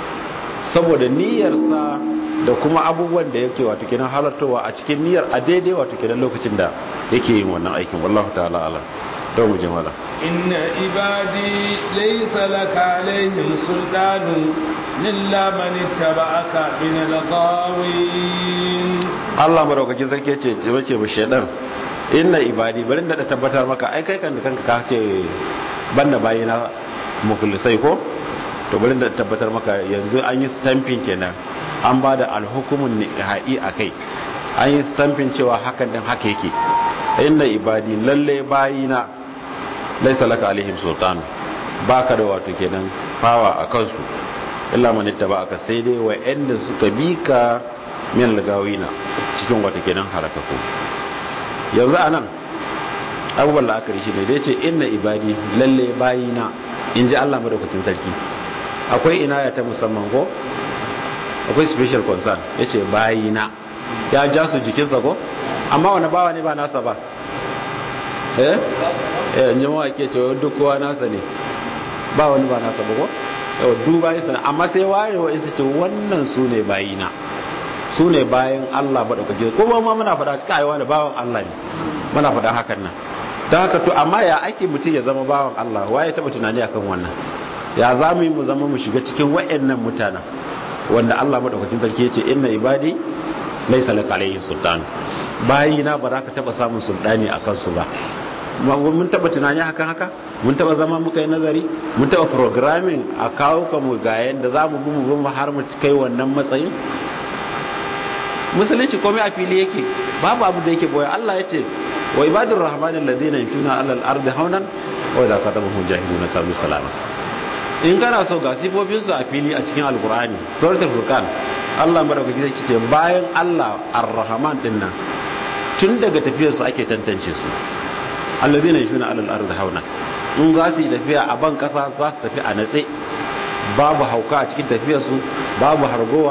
saboda niyyarsa da kuma abubuwan da yake wato kenan halartowa a cikin niyyar a daidai wato kenan lokacin da yake yin wannan aikin wallahu ta'ala ala don mu jama'a inna ibadi laysa laka alaihim sultanu illa man ittaba'aka min al-ghawin Allah madaukakin sarki ce wace ba shedan inna ibadi bari da tabbatar maka ai kai kan kanka ka ce banda bayina mukhlisai ko to bari da tabbatar maka yanzu an yi stamping kenan an ba da alhukumun nihai a kai an yi stamping cewa hakan din haka yake inna ibadi lalle bayina laisa laka alaihim sultan baka da wato kenan fawa a kansu illa man aka sai dai wa'anda suka bi ka min lagawina cikin wato kenan harakaku yanzu anan abubuwan la'akari shi ne da yace inna ibadi lalle bayina in ji Allah madaukakin sarki akwai inaya ta musamman ko akwai special concern ya ce bayina ya ja su jikinsa ko amma wani bawa ne ba nasa ba eh eh yi mawa ke cewa duk kowa nasa ne ba wani ba nasa ba ko yau duba yi sana amma sai ware wa isa ce wannan su ne bayina su ne bayan Allah ba ɗaukake kuma ma muna faɗa cikin aiwa da bawan Allah ne muna faɗa hakan nan don haka to amma ya ake mutum ya zama bawan Allah waye taɓa tunani akan wannan ya za mu yi mu zama mu shiga cikin wa'annan mutanen wanda Allah madaukakin sarki yace inna ibadi laysa laka alayhi sultan bayina ba za ka taba samun sultani a kansu ba mun taba tunani hakan haka mun taba zama muka yi nazari mun taba programming a kawo ka mu ga yanda za mu mu mu har mu kai wannan matsayin musulunci komai a fili yake babu abu da yake boye Allah yace wa ibadur rahmani alladhina yamshuna alal ardi haunan wa idza katabahum jahiluna qalu salama in kana so ga sifofinsu a fili a cikin alkur'ani suratul furqan Allah madaukaki zai ce bayan Allah ar-rahman din nan tun daga tafiyar su ake tantance su alladhina yashuna alal ardi hauna in za su yi tafiya a ban kasa za su tafi a natse babu hauka a cikin tafiyar su babu hargowa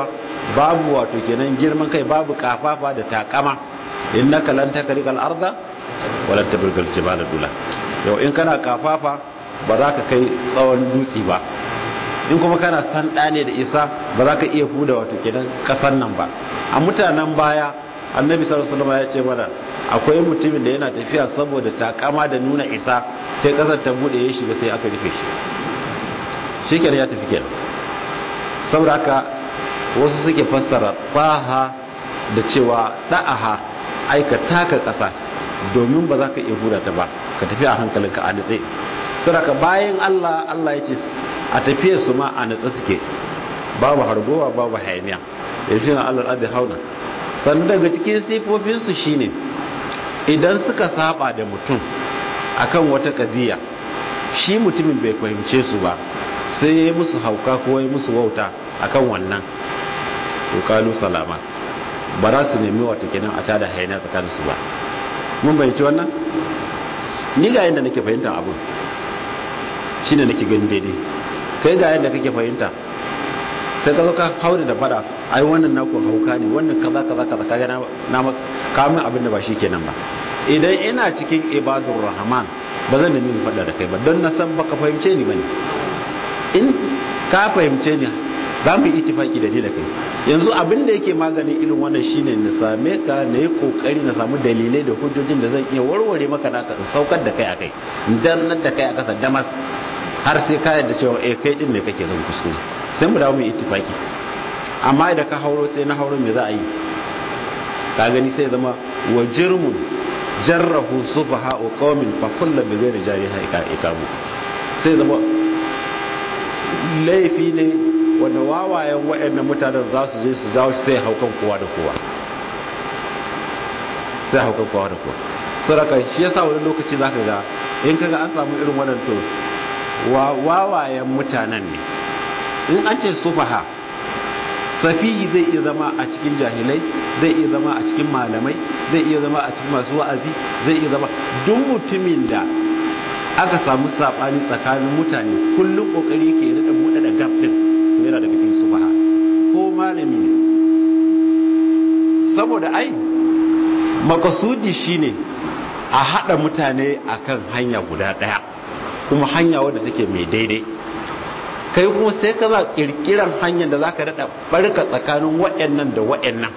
babu wato kenan girman kai babu kafafa da takama innaka lan takrikal arda wala tabrikal jibala dula yau in kana kafafa ba za ka kai tsawon dutse ba in kuma kana san ne da isa ba za ka iya fuda wato kenan kasan nan ba a mutanen baya annabi sallallahu alaihi wasallam ya ce mana akwai mutumin da yana tafiya saboda takama da nuna isa sai kasar ta bude ya shiga sai aka rufe shi shikenan ya tafi kenan saboda haka wasu suke fassara faha da cewa da'aha aika taka kasa domin ba za ka iya huda ta ba ka tafi a hankalinka a nutse saboda bayan Allah Allah ya ce a tafiye su ma a nutse suke babu hargowa babu hayaniya ya shi na Allah adi hauna sannan daga cikin sifofinsu shine idan suka saba da mutum akan wata kadiya shi mutumin bai fahimce su ba sai ya yi musu hauka ko ya musu wauta akan wannan to kalu salama ba za su nemi wata kenan a tada hayaniya tsakanin su ba mun bayyanci wannan ni ga yadda nake fahimtar abun shine nake gani daidai kai ga yadda kake fahimta sai ka zo ka haure da fada ai wannan naku hauka ne wannan kaza kaza kaza kaga na na kamun abin da ba shi kenan ba idan ina cikin ibadur rahman ba zan nemi fada da kai ba don na san baka fahimce ni bane in ka fahimce ni za mu yi itifaki da ni da kai yanzu abin da yake maganin irin wannan shine na same ka na yi kokari na samu dalilai da hujjojin da zan iya warware maka naka in saukar da kai akai in dannar da kai a kasa damas har sai ka yadda cewa eh kai din ne kake zan kuskure sai mu dawo mu ittifaki amma idan ka hauro sai na hauro me za a yi ka gani sai zama wa jirmun jarrahu sufaha qaumin fa kullu bi ghairi jariha ikamu sai zama laifi ne wanda wawayen waɗannan mutanen za su je su jawo sai haukan kowa da kowa sai haukan kowa da kowa saraka shi yasa wani lokaci zaka ga in kaga an samu irin wannan to wawayen mutanen ne in an ce sufaha safihi zai iya zama a cikin jahilai zai iya zama a cikin malamai zai iya zama a cikin masu wa'azi zai iya zama duk mutumin da aka samu sabani tsakanin mutane kullum kokari ke rika buɗe da gap din to yana daga cikin sufaha ko malami ne saboda ai makasudi shine a hada mutane akan hanya guda daya kuma hanya wadda take mai daidai kai kuma sai ka za kirkiran hanyar da zaka dada barka tsakanin waɗannan da waɗannan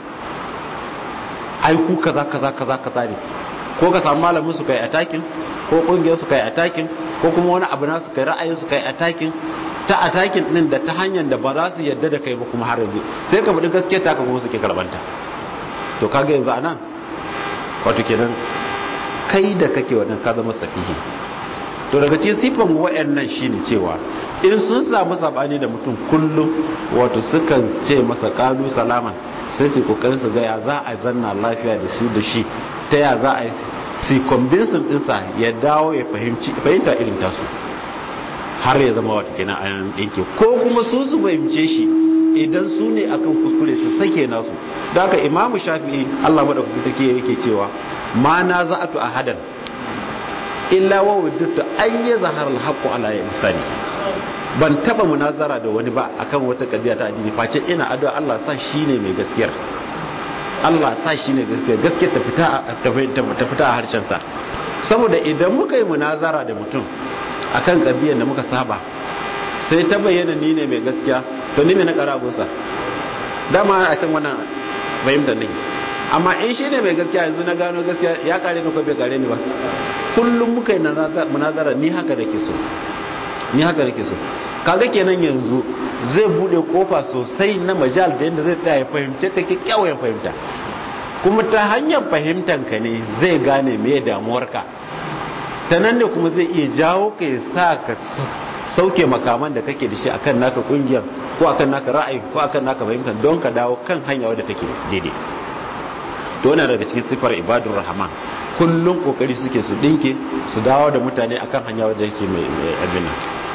ai ku kaza kaza kaza kaza ne ko ka samu malamin su kai atakin ko kungiyar su kai atakin ko kuma wani abu na su kai ra'ayin su kai atakin ta atakin din da ta hanyar da ba za su yadda da kai ba kuma har yanzu sai ka budi gaskiya ta ka kuma suke karbanta to kaga yanzu anan wato kenan kai da kake wannan ka zama safihi to daga cikin sifan wayannan shine cewa in sun samu sabani da mutum kullum wato sukan ce masa kalu salaman sai su kokarin su ga ya za a zanna lafiya da su da shi ta ya za a yi su convincing dinsa ya dawo ya fahimci fahimta irin tasu har ya zama wata kenan an dinke ko kuma su su fahimce shi idan su ne akan kuskure su sake nasu da haka imamu shafi'i Allah madaukaki take yake cewa ma na za'atu ahadan illa wa wajadtu an yazhar al-haqq ala insani ban taba munazara da wani ba akan wata kadiya ta addini face ina addu'a Allah sa shine mai gaskiyar Allah sa shine gaskiya gaskiya ta fita ta fita a harshen sa saboda idan muka yi munazara da mutum akan kadiyar da muka saba sai ta bayyana ni ne mai gaskiya to ni me na kara abusa dama a kan wannan fahimtar ne amma in shi ne mai gaskiya yanzu na gano gaskiya ya kare ni ko bai kare ni ba kullum muka yi munazara ni haka nake so ni haka nake so kaga kenan yanzu zai bude kofa sosai na majal da yadda zai tsaya ya fahimce ka kyakkyawan fahimta kuma ta hanyar fahimtar ka ne zai gane me damuwarka ta nan ne kuma zai iya jawo ka ya sa ka sauke makaman da kake da shi akan naka kungiyar ko akan naka ra'ayi ko akan naka fahimta don ka dawo kan hanya wadda take daidai to wannan daga cikin sifar ibadur rahman kullum kokari suke su dinke su dawo da mutane akan hanya wadda yake mai abin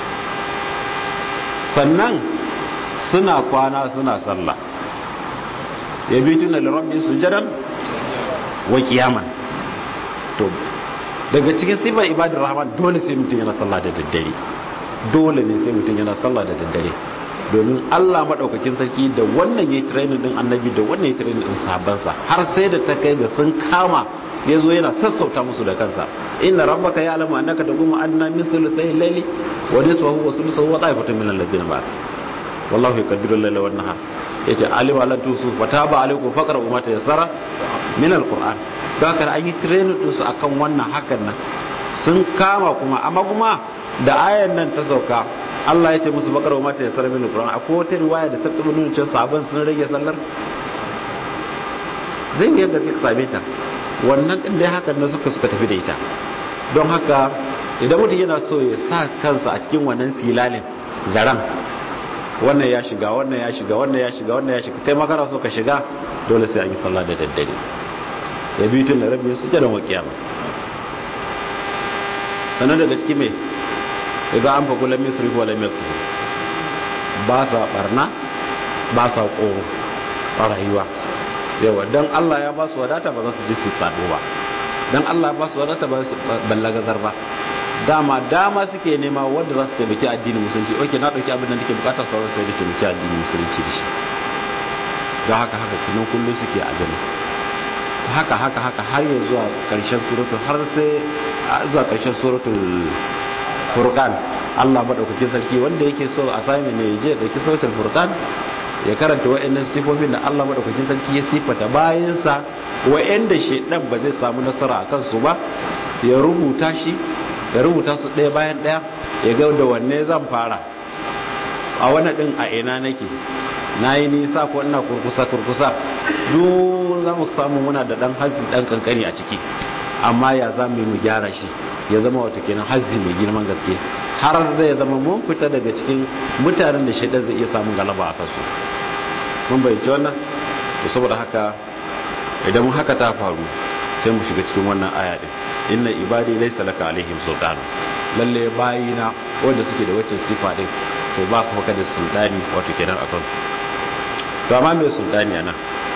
sannan suna kwana suna sallah yabituna lirabbi sujadan wa qiyaman to daga cikin sifar ibadur rahman dole sai mutum yana sallah da daddare dole ne sai mutum yana sallah da daddare domin Allah madaukakin sarki da wannan yayi training din annabi da wannan yayi training din sahabbansa har sai da ta kai ga sun kama ya zo yana sassauta musu da kansa inna rabbaka ya'lamu annaka taqumu adna min thuluthay al-layli wa nisfahu wa thuluthahu wa ta'ifatun min alladhina ma'ak wallahu yaqdiru al-layla wan nahar yace alima lan tusu fataba alaykum faqra'u ma tayassara min al-qur'an don haka an yi training din su akan wannan hakan nan sun kama kuma amma kuma da ayan nan ta sauka Allah ya ce musu bakar wa mata ya sarar min Qur'an akwai wata riwaya da ta tabbata nuna cewa sabon sun rage sallar zai yi yadda suka same ta wannan din dai hakan na suka suka tafi da ita don haka idan mutum yana so ya sa kansa a cikin wannan silalin zaran wannan ya shiga wannan ya shiga wannan ya shiga wannan ya shiga kai makara so ka shiga dole sai an yi sallah da daddare ya bi tun da rabbi su jira wa kiyama sannan daga ciki mai idan an faƙo lamin suri ko lamin kusa ba sa barna ba sa ƙoro a rayuwa yawa don allah ya ba su wadata ba za su ji su tsado ba don allah ba su wadata ba su ballagazar ba dama dama suke nema wanda za su taimaki addinin musulunci oke na ɗauki abin da nake bukatar sauran sai da taimaki addinin musulunci da shi don haka haka kunan kullum suke a gani haka haka haka har ya zuwa ƙarshen suratul har sai zuwa ƙarshen suratul furqan Allah madaukakin sarki wanda yake so a sami ne je dauki suratul furqan ya karanta wayannan sifofin da Allah madaukakin sarki ya sifata bayansa wayanda shedan ba zai samu nasara a kansu ba ya rubuta shi ya rubuta su ɗaya bayan ɗaya ya ga da wanne zan fara a wannan din a ina nake nayi nisa ko ina kurkusa kurkusa duk za mu samu muna da dan hazi dan kankani a ciki amma ya za mu yi mu gyara shi ya zama wata kenan hazzi mai girman gaske har zai zama mun fita daga cikin mutanen da shaidan zai iya samun galaba a kansu mun bayyace wannan to saboda haka idan haka ta faru sai mu shiga cikin wannan aya din inna ibadi laysa laka alaihim sultan lalle bayina wanda suke da wacce sifa din to ba kuma kada sultani wato kenan a kansu to amma me sultani ana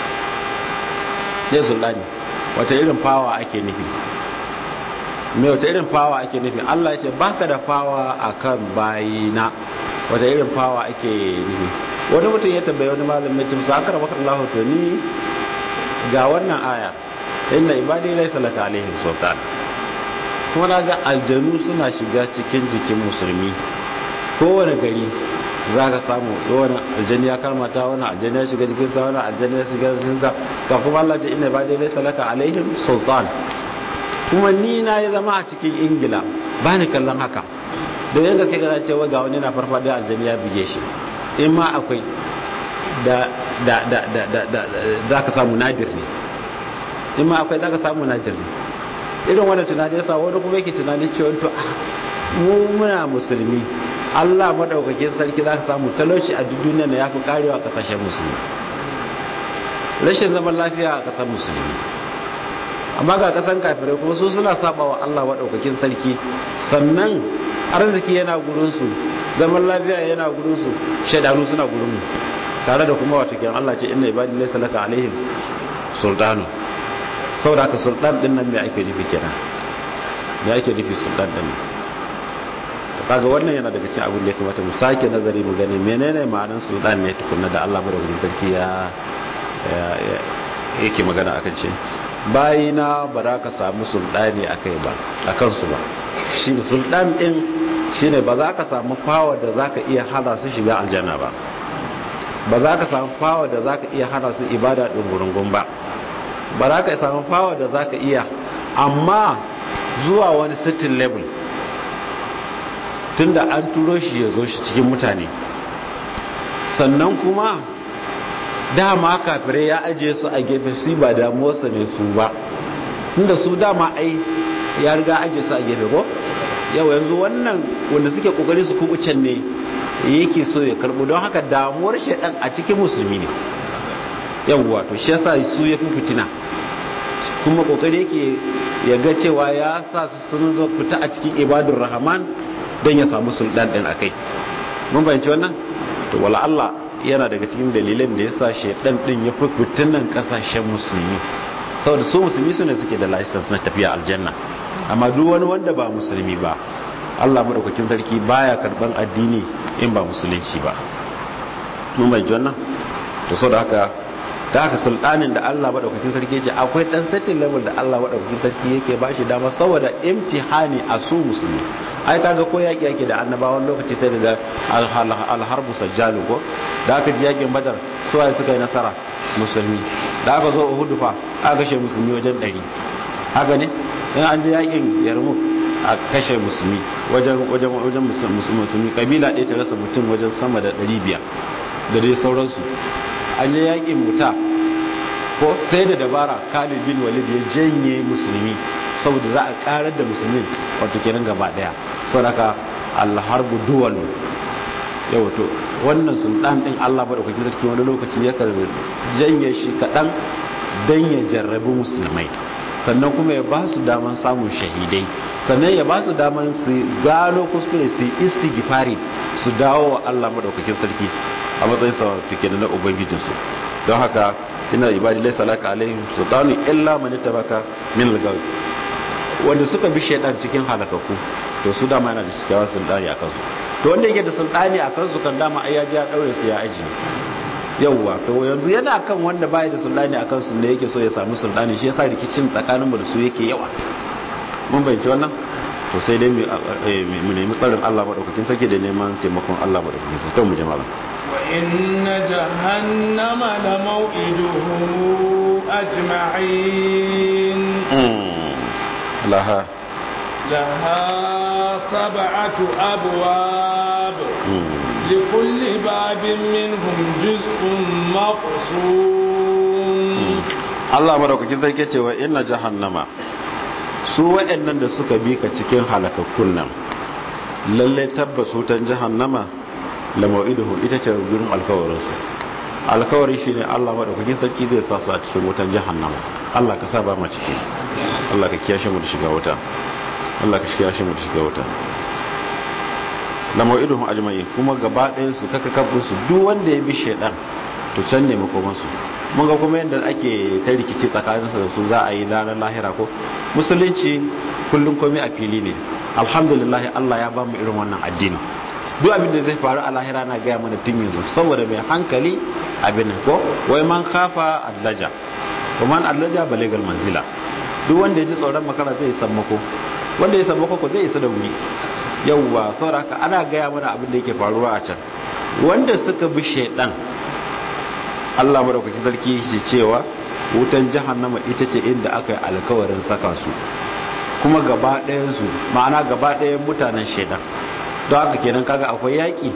ne sultani wata irin fawa ake nufi mai wata irin fawa ake nufi Allah ya ce baka da fawa akan bayina wata irin fawa ake nufi wani mutum ya tambaye wani malamin cin sa akara maka Allah to ni ga wannan aya inna ibadi laysa laka alaihim sultan kuma na ga aljanu suna shiga cikin jikin musulmi kowane gari za ka samu wani aljani ya karmata wani aljani ya shiga jikinsa wani aljani ya shiga jikinsa kafin Allah ce inna ibadi laysa laka alaihim sultan kuma ni na ya zama a cikin ingila ba ni kallon haka da yin gaske gana cewa ga wani na farfaɗe aljani ya buge shi in ma akwai da da da da da da za ka samu nadir ne in ma akwai za ka samu nadir ne irin wanda tunani yasa wani kuma yake tunanin cewa to mu muna musulmi Allah madaukakin sarki za ka samu talauci a duk duniya na ya fi karewa kasashen musulmi rashin zaman lafiya a kasar musulmi amma ga kasan kafirai kuma su suna saba wa Allah maɗaukakin sarki sannan arziki yana gurinsu zaman lafiya yana gurinsu shaidanu suna gurinmu tare da kuma wata kiran Allah ce inna ibadi laysa laka alaihim sultanu saboda ka sultan din nan me ake nufi kenan me ake nufi sultan din nan kaga wannan yana daga cikin abin da ya kamata mu sake nazari mu gani menene ma'anar sultan ne tukunna da Allah maɗaukakin sarki ya yake magana akan ce bayina ba za ka samu sultani a kai ba a kansu ba shi ne sultan ɗin shi ne ba za ka samu fawa da za ka iya hana su shiga aljanna ba ba za ka samu fawa da za ka iya hana su ibada ɗin gurungun ba ba za ka samu fawa da za ka iya amma zuwa wani sittin level tunda an turo shi ya zo shi cikin mutane sannan kuma dama kafirai ya ajiye su a gefe su ba damuwarsa ne su ba tunda su dama ai ya riga ajiye su a gefe ko yau yanzu wannan wanda suke kokari su kubucen ne yake so ya karbo don haka damuwar shaidan a cikin musulmi ne yawwa to shi yasa su ya fi fitina kuma kokari yake ya ga cewa ya sa su sun zo fita a cikin ibadur rahman don ya samu sultan din akai mun bayanci wannan to wala Allah yana daga cikin dalilan da ya sa shaidan din ya fi fitinan kasashen musulmi saboda su musulmi su ne suke da license na tafiya aljanna amma duk wani wanda ba musulmi ba Allah madaukakin sarki baya karban addini in ba musulunci ba mun bai wannan to so da haka da haka sultanin da Allah madaukakin sarki ce akwai dan setting level da Allah madaukakin sarki yake ba shi dama saboda imtihani a su musulmi ai kaga ko yaki yake da annabawan lokaci ta daga alharbu sajjalu ko da aka ji yakin badar su waye suka yi nasara musulmi da aka zo uhud fa aka kashe musulmi wajen 100 haka ne in an je yakin yarmuk a kashe musulmi wajen wajen wajen musulmi kabila ɗaya ta rasa mutum wajen sama da 500 da dai sauransu an je yakin muta ko sai da dabara Khalid bin Walid ya janye musulmi saboda za a karar da musulmin wato kenan gaba daya saboda alharbu duwal yau to wannan sultan din Allah ba da kwaki sarki wani lokaci ya karbi janye shi kadan dan ya jarrabi musulmai sannan kuma ya ba su daman samun shahidai sannan ya ba su daman su gano kuskure su istighfari su dawo wa Allah madaukakin sarki a matsayin sa take na ubangijinsu don haka ina ibadi laysa laka alaihim sultanu illa man tabaka min al wanda suka bi shaidan cikin halakaku to su dama yana da cikawa sultani a kansu to wanda yake da sultani a kansu kan dama ai ya ji ya daure su ya aji yawwa to yanzu yana kan wanda baya da sultani a kansu ne yake so ya samu sultani shi yasa rikicin tsakanin mu da su yake yawa mun bayyana wannan to sai dai mu nemi tsarin Allah madaukakin sarki da neman taimakon Allah madaukakin sarki to mu jama'a wa inna jahannama la maw'iduhum ajma'in laha لها سبعة أبواب لكل باب منهم جزء مقسوم Allah madaukakin sarki cewa inna jahannama su wa'annan da suka bi ka cikin halakakkun nan lalle tabbas wutan jahannama la mau'iduhu ita ce gurin alkawarin su alkawari shine Allah madaukakin sarki zai sa su a cikin wutan jahannama Allah ka sa ba mu ciki Allah ka kiyashe mu da shiga wuta Allah ka shiga shi mu shiga wuta la mau'iduhum ajma'in kuma gaba ɗayan su kaka kafin su duk wanda ya bi shedan to can ne makoman su mun ga kuma yadda ake ta rikici tsakanin su da su za a yi ranar lahira ko musulunci kullum komai a fili ne alhamdulillah Allah ya ba mu irin wannan addini duk abin da zai faru a lahira na gaya mana tun yanzu saboda mai hankali abin ko wai man kafa allaja kuma man allaja balegal manzila duk wanda ya ji tsoron makara zai sammako wanda ya samu kwakwa zai isa da wuri yauwa sauraka ana gaya mana abin da yake faruwa a can wanda suka bi shaidan Allah madaukaki sarki shi cewa wutan jahannama ita ce inda aka yi alkawarin saka su kuma gaba ɗayan su ma'ana gaba ɗayan mutanen shaidan don haka kenan kaga akwai yaƙi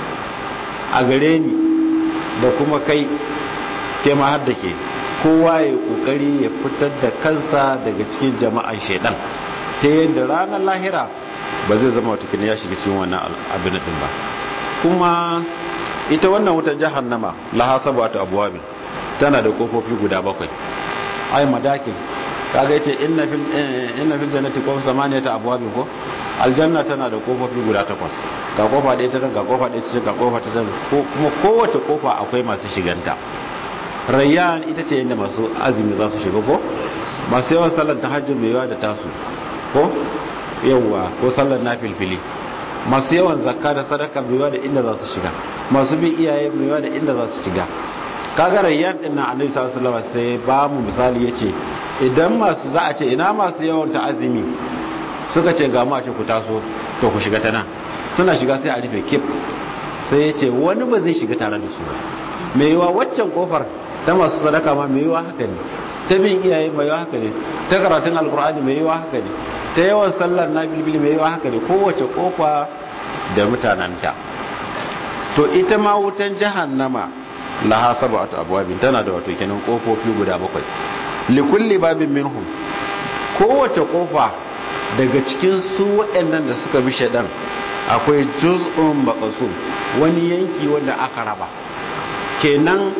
a gare ni da kuma kai ke ma har da ke kowa ya kokari ya fitar da kansa daga cikin jama'an shaidan ta yadda ranar lahira ba zai zama watakila ya shiga cikin wannan abin din ba kuma ita wannan wutar jahannama laha sabatu abwabin tana da kofofi guda bakwai ai madakin kaga yace inna fil inna fil jannati qawm samaniyata abwabin ko aljanna tana da kofofi guda takwas ga kofa ɗaya ta nan ga kofa ɗaya ta can ga kofa ta can kuma kowace kofa akwai masu shiganta rayyan ita ce yadda masu azumi za su shiga ko masu yawan sallar tahajjud mai yawa da tasu ko yawwa ko sallar na filfili masu yawan zakka da sadaka mai da inda za su shiga masu bin iyaye mai da inda za su shiga kaga rayyan din nan annabi sallallahu alaihi wasallam sai ba mu misali yace idan masu za a ce ina masu yawan ta'azimi suka ce ga mu a ce ku taso to ku shiga ta nan suna shiga sai a rufe kif sai yace wani ba zai shiga tare da su ba mai yiwa waccan kofar ta masu sadaka ma mai yiwa haka ne ta bin iyaye mai yiwa haka ne ta karatun alkur'ani mai yiwa haka ne ta yawan sallar na bilbili mai yiwa haka ne kowace kofa da mutananta to ita ma wutan jahannama laha sab'atu abwabin tana da wato kenan kofofi guda bakwai likulli babin minhum kowace kofa daga cikin su waɗannan da suka bi shaidan akwai juz'un maqsum wani yanki wanda aka raba kenan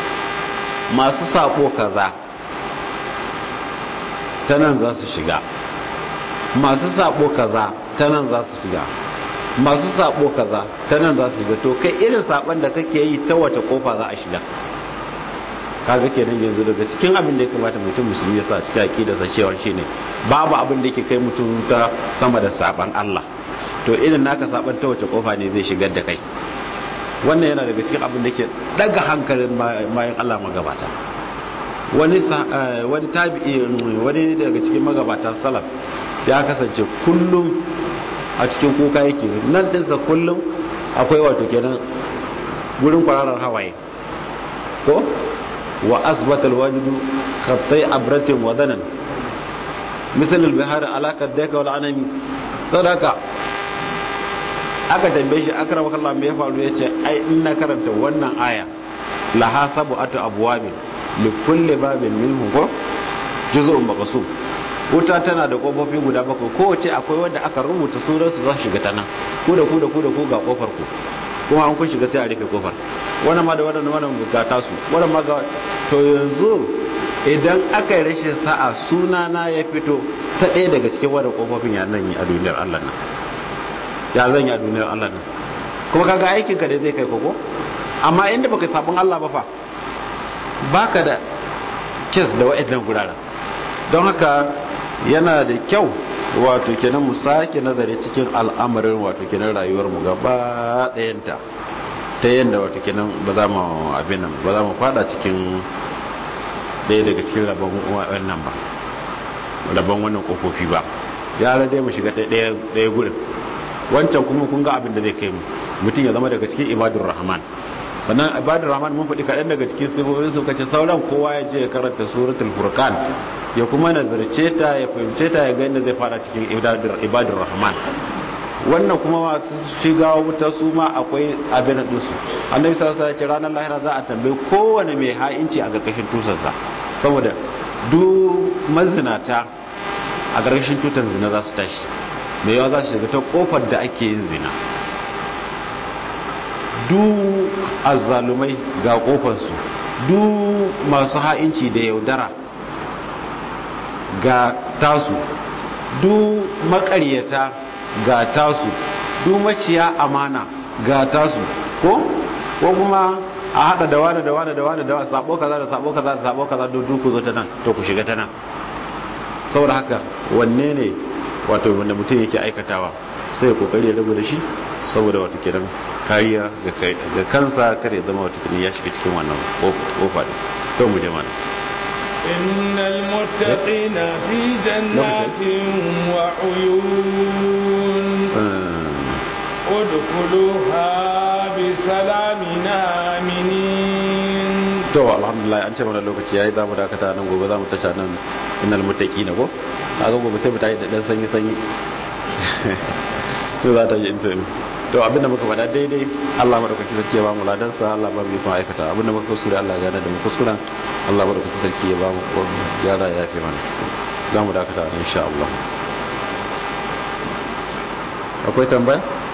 masu sako kaza ta nan za su shiga masu sabo kaza ta nan za su shiga masu sabo kaza ta nan za su shiga to kai irin saban da kake yi ta wata kofa za a shiga kaga kenan yanzu daga cikin abin da ya kamata mutum musulmi ya sa cikin aqida sa cewa shine babu abin da yake kai mutum ta sama da saban Allah to irin naka saban ta wace kofa ne zai shigar da kai wannan yana daga cikin abin da ke daga hankalin bayan Allah magabata wani wani tabi'i wani daga cikin magabatan salaf ya kasance kullum a cikin kuka yake nan dinsa kullum akwai wato kenan gurin kwararar hawaye ko wa asbatal wajidu khattai abratin wa danan misal al-bihar ala kadaka wal anami sadaka aka tambaye shi akramaka Allah me ya faru yace ai in na karanta wannan aya la hasabu atu abwabin li kulli babin minhu ko juz'un maqsum wuta tana da kofofi guda bakwai kowace akwai wanda aka rubuta sunan su za su shiga ta nan ku da ku da ku da ku ga kofar ku kuma an kun shiga sai a rufe kofar wannan ma da wannan wannan ga tasu wannan ma ga to yanzu idan aka yi rashin sa'a suna na ya fito ta ɗaya daga cikin wadda kofofin ya nan yi a duniyar Allah nan ya zan yi a duniyar Allah nan kuma kaga aikin ka da zai kai koko amma inda baka sabon Allah ba fa baka da kes da wa'annan guraren don haka yana da kyau wato kenan mu sake nazari cikin al'amarin wato kenan rayuwar mu gaba ɗayanta ta yadda wato kenan ba za mu abin nan ba za mu fada cikin ɗaya daga cikin rabon wannan ba rabon wannan kofofi ba ya dai mu shiga ɗaya gurin wancan kuma kun ga abin da zai kai mu mutum ya zama daga cikin ibadur rahman sannan ibadur rahman mun faɗi kaɗan daga cikin sifofin su kace sauran kowa ya je ya karanta suratul furqan ya kuma nazarce ta ya fahimce ta ya ga inda zai fara cikin ibadur rahman wannan kuma masu shiga wuta su ma akwai abin da su annabi sallallahu alaihi wasallam ranar lahira za a tambaye kowane mai ha'inci a garkashin tusarsa saboda duk mazinata a garkashin tutar zina za su tashi mai yawa za su shiga ta kofar da ake yin zina duk azzalumai ga kofarsu duk masu ha'inci da yaudara ga tasu duk makaryata ga tasu duk maciya amana ga tasu ko ko kuma a hada da wani da wani da wani da wani sabo kaza da sabo kaza da sabo kaza duk ku zo ta nan to ku shiga ta nan saboda haka wanne ne wato wanda mutum yake aikatawa sai kokari ya rabu da shi saboda wato kiran kariya ga kansa kar ya zama wato kiran ya shiga cikin wannan kofa din to mu je mana إن المتقين في جنات وعيون ادخلوها بسلام آمنين to alhamdulillah an ce mana lokaci yayi zamu dakata nan gobe zamu tashi nan innal muttaqina ko kaga gobe sai mu tayi da dan sanyi sanyi to za ta yi inta to abinda muka faɗa daidai Allah madaukaki sarki ya ba mu ladan sa Allah ba mu yi kuma aikata abinda muka kuskure Allah ya gane da mu kuskuren Allah madaukaki sarki ya ba mu ko gyara ya fi mana zamu dakata insha Allah akwai tambaya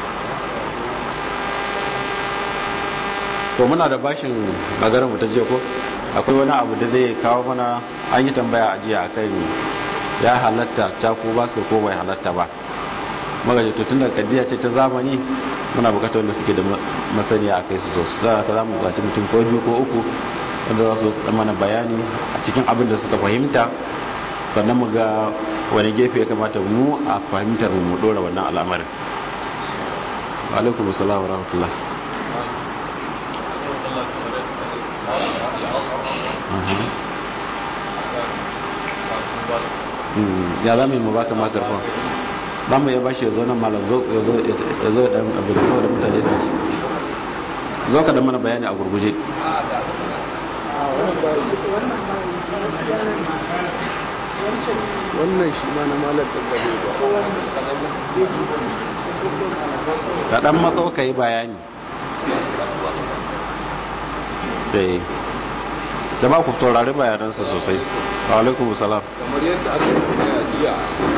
ko muna da bashin maganar mu ta jiya ko akwai wani abu da zai kawo mana an yi tambaya a jiya akan ya halatta caku ba su ko bai halatta ba magaji to tun da kaddiya ce ta zamani muna bukatar wanda suke da masaniya a kai su so su za ka zamu bukaci mutum ko biyu ko uku wanda za su mana bayani a cikin abin da suka fahimta sannan mu ga wani gefe ya kamata mu a fahimtar mu dora wannan al'amarin alaikum assalam wa rahmatullah ya za mu yi mu baka makarfon za mu ya bashi ya zo nan malam ya zo ya dan abu da saboda mutane su zo ka da mana bayani a gurguje wannan shi ma na malar tambale ka dan matso ka yi bayani dai jama'a ku taurari bayanansa sosai wa alaikum salam kamar yadda aka yi a jiya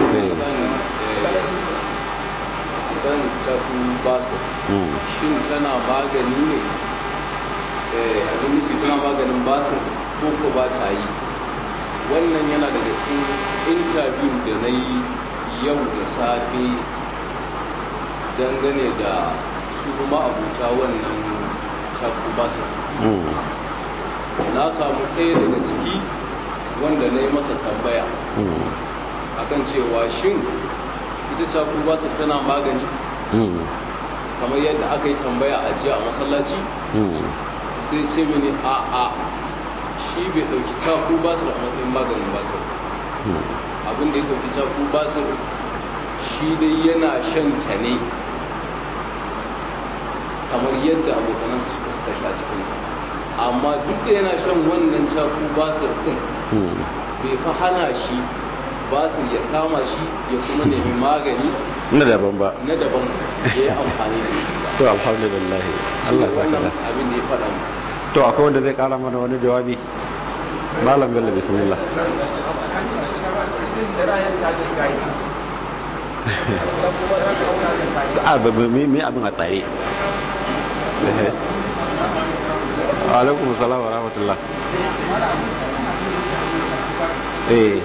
kan tafi basu shin tana magani ne abin nufi tana maganin basu ko ko ba ta yi wannan yana daga cikin interview da na yi yau da safe dangane da su ma'abuta wannan tafi basu na samu ɗaya daga ciki wanda na yi masa tambaya akan cewa shin ita safu ba su tana magani kamar yadda aka yi tambaya a jiya a masallaci sai ce mini a a shi bai ɗauki caku basir a matsayin maganin basir abin da ya ɗauki caku basir shi dai yana shan ta ne kamar yadda abokanansa suka suka sha cikin amma duk da yana shan wannan caku basir din bai fa hana shi basir ya kama shi ya kuma nemi magani na daban ba na daban ya yi amfani da shi ba to alhamdulillah Allah ya wannan saka abin da ya faɗa mu to akwai wanda zai kara mana wani jawabi malam bello bismillah a ba me me abin a tsare Ehe. alaikum salam wa rahmatullah eh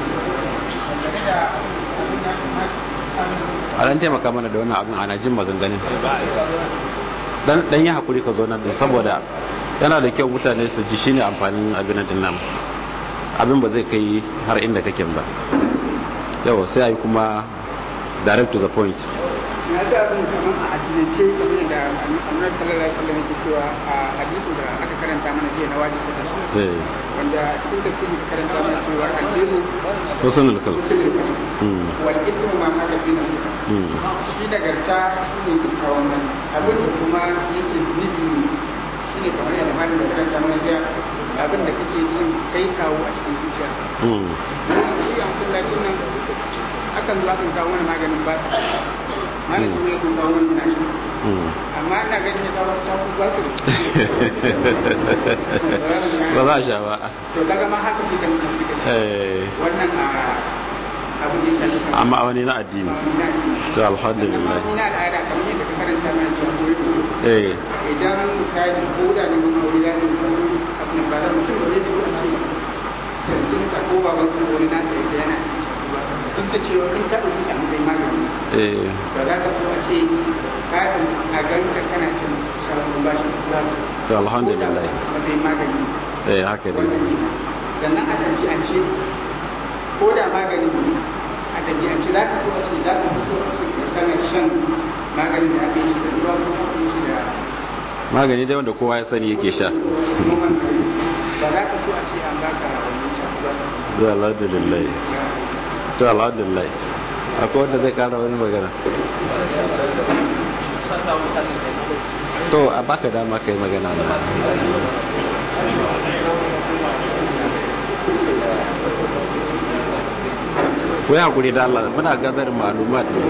a dan taimaka mana da wannan abin ana jin maganganun dan dan yi hakuri ka zo nan din saboda yana da kyau mutane su ji shine amfanin abin din nan abin ba zai kai har inda kake ba yau sai ayi kuma direct to the point na ga abin kamar a addinance kamar da annabi sallallahu alaihi wasallam yake cewa a hadisi da aka karanta mana jiya na wadi sadar eh wanda cikin tafsiri ka karanta mana cewa albiru husnul kal usulul kalim mm wal ismu ma haka fi nafsi mm shi nagarta shi ne kyakkyawan mani abin da kuma yake zunubi ne shi ne kamar yadda malam da karanta mana jiya abin da kake yin kai kawo a cikin zuciya mm shi a masallacin nan akan zo akan kawo mana maganin ba malam kuma ya kawo mana muna shi mm amma ina ganin ya kawo ta ku ba su ba za a sha ba to kaga ma haka shi kan shi kan eh wannan a abu da ya shafi amma wani na addini to alhamdulillah ina da ada kamar yadda ka karanta mana cewa ko eh idan misali ko da ne mun aure ya ne ko abin ba da mutum ba zai so a ce sarkin sa ko baban sa wani na sai yana duk da cewa in ka dauki a matsayin magani eh ba za ka so a ce ka a ganka kana cin shagon bashi ba to alhamdulillah matsayin magani eh haka ne wannan kenan sannan a ɗabi'ance ko da magani ne a ɗabi'ance za ka so a ce za ka so a ce kana shan maganin da aka yi shi da ruwa ko aka yi shi da magani dai wanda kowa ya sani yake sha noman gari ba za ka so a ce an baka wani shafi ba to alhamdulillah to alhamdulillah akwai wanda zai kara wani magana to a baka dama kai magana na wai hakuri da Allah muna gazar malumat ne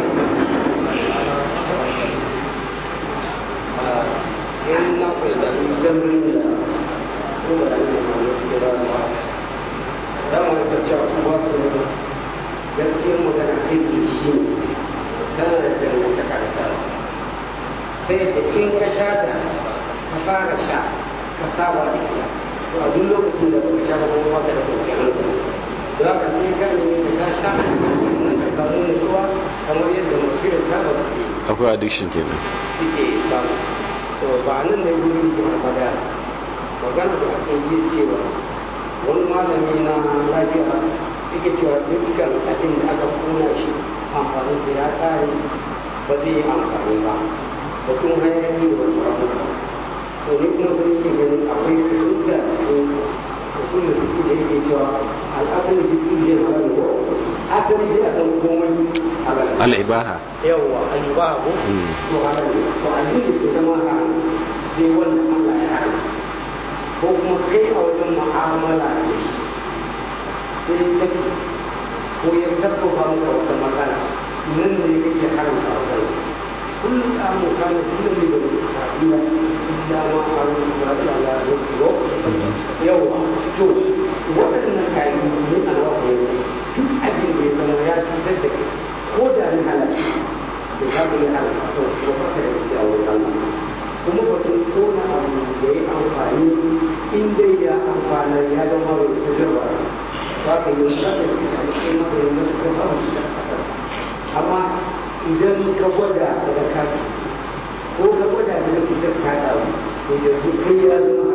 gaskiyar magana aiki shi ne tana da dangantaka da tara sai da in ka sha ta ka fara sha ka saba da ita to a duk lokacin da baka sha ba kuma baka da kwanciyar hankali don haka sai ka nemi ka sha nan ka samu nutsuwa kamar yadda mafi da ta ba su akwai addiction kenan suke samu to ba nan ne gurin ke magana magana da ake yi cewa wani malami na lafiya yake cewa dukkan abin da aka kona shi amfanin sa ya kare ba zai yi amfani ba batun hayaki da wasu abubuwa to ni kuma sun yake ganin akwai hujja cikin usulun fiki da yake cewa al'asali fiki zai halal ko asali zai akan komai halal al'ibaha yawwa ayyuba ko Mm. to halal ne to abin da ke zama haram sai wanda Allah ya haram ko kuma kai a wajen mu'amala da shi sai ka ci ko ya sabbaba maka wata matsala nan ne kake haramta wa kai kullum da mu kana kullum ne da Isra'ila illa ma haram Isra'ila la yusro yawa to waɗannan kayan ne a wa ne duk abin da ya zama ya cutar da kai ko da ni halal da ka bi halal to ko ka da shi a wurin Allah kuma batun kona abu da ya amfani in dai ya amfana ya zama mai cutarwa ba ka yi wani zaka yi a cikin maganin da suka ba su da kasar amma idan ka gwada daga kati ko ka gwada daga cutar ta dawo to yanzu kai ya zama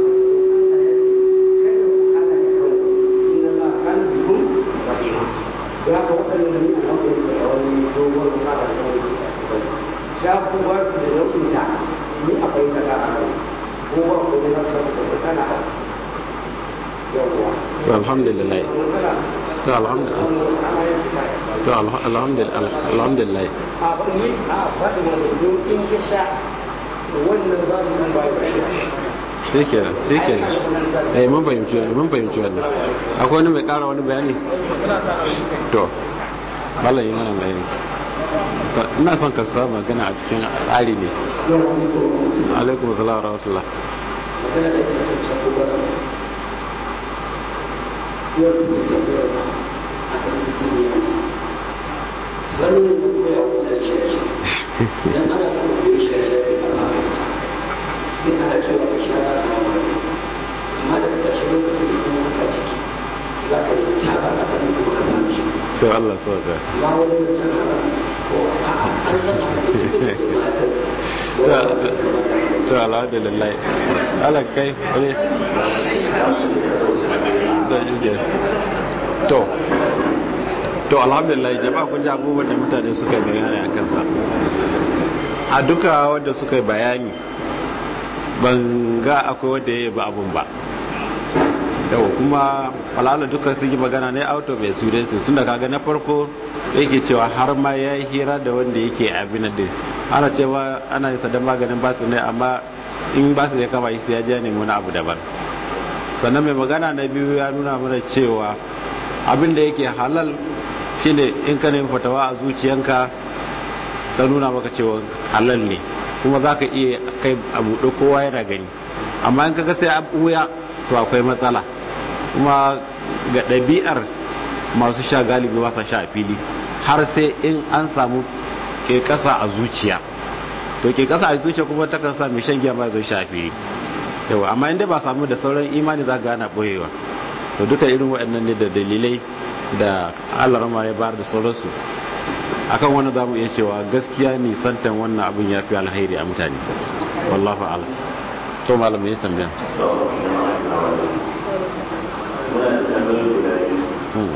kada ku hana da kanku inna la kana bikum rahima da haka waɗannan ne a hankali da wani dogon fara da wani za ku ba su da nau'in ta ni akwai kaza a kai ko ba ku da nasu da matsala yawwa to alhamdulillah matsala to alhamdulillah ana yin suka to alha- alhamdulillah alhamdulillah a ni a faɗi wani don in ka sha wannan za su kan bayan shi sai kenan sai kenan eh mun fahimci wannan mun fahimci wannan akwai wani mai kara wani bayani to mallan yi mana bayani To, ina son ka sa magana a cikin tsari ne alaikum salam wa rahmatullah magana da ke da can ba su yau su ne tambayar a sanin su ne yanzu sanin da kuma ya wuce shi shi idan ana kuma da shi ya sai a magana sai ana cewa ka shi ana samun magana amma daga ƙarshe lokacin da kuma ka ciki za ka yi ta ba a sanin kuma ka samu shi to Allah so ka ba wani da can haka ko a an san haka da ke ma sani to alhamdulillah ala kai wani da yuge to to alhamdulillah jama'a kun ji abubuwan da mutane suka yi bayani a kansa a duka wanda suka yi bayani ban ga akwai wanda ya yi ba abun ba yau kuma alala duka sun yi magana ne out of experience sun da kaga na farko yake cewa har ma ya yi hira da wanda yake abin da ana cewa ana yin sadan maganin basu ne amma in basu ya kama sai ya je ne wani abu daban sannan mai magana na biyu ya nuna mana cewa abin da yake halal shine in ka nemi fatawa a zuciyanka ta nuna maka cewa halal ne kuma za ka iya kai abu da kowa yana gani amma in kaga sai a ɓuya to akwai matsala kuma ga ɗabi'ar masu sha galibi ba sa sha a fili har sai in an samu ke kasa a zuciya to ke kasa a zuciya kuma takan sa mai shan giya ba zai sha a fili yawa amma inda ba samu da sauran imani za ga ana boyewa to duka irin waɗannan ne da dalilai da Allah rama ya bayar da sauransu akan wannan zamu iya cewa gaskiya nisantan wannan abin ya fi alheri a mutane wallahu a'lam to malam ya tambaya Hmm.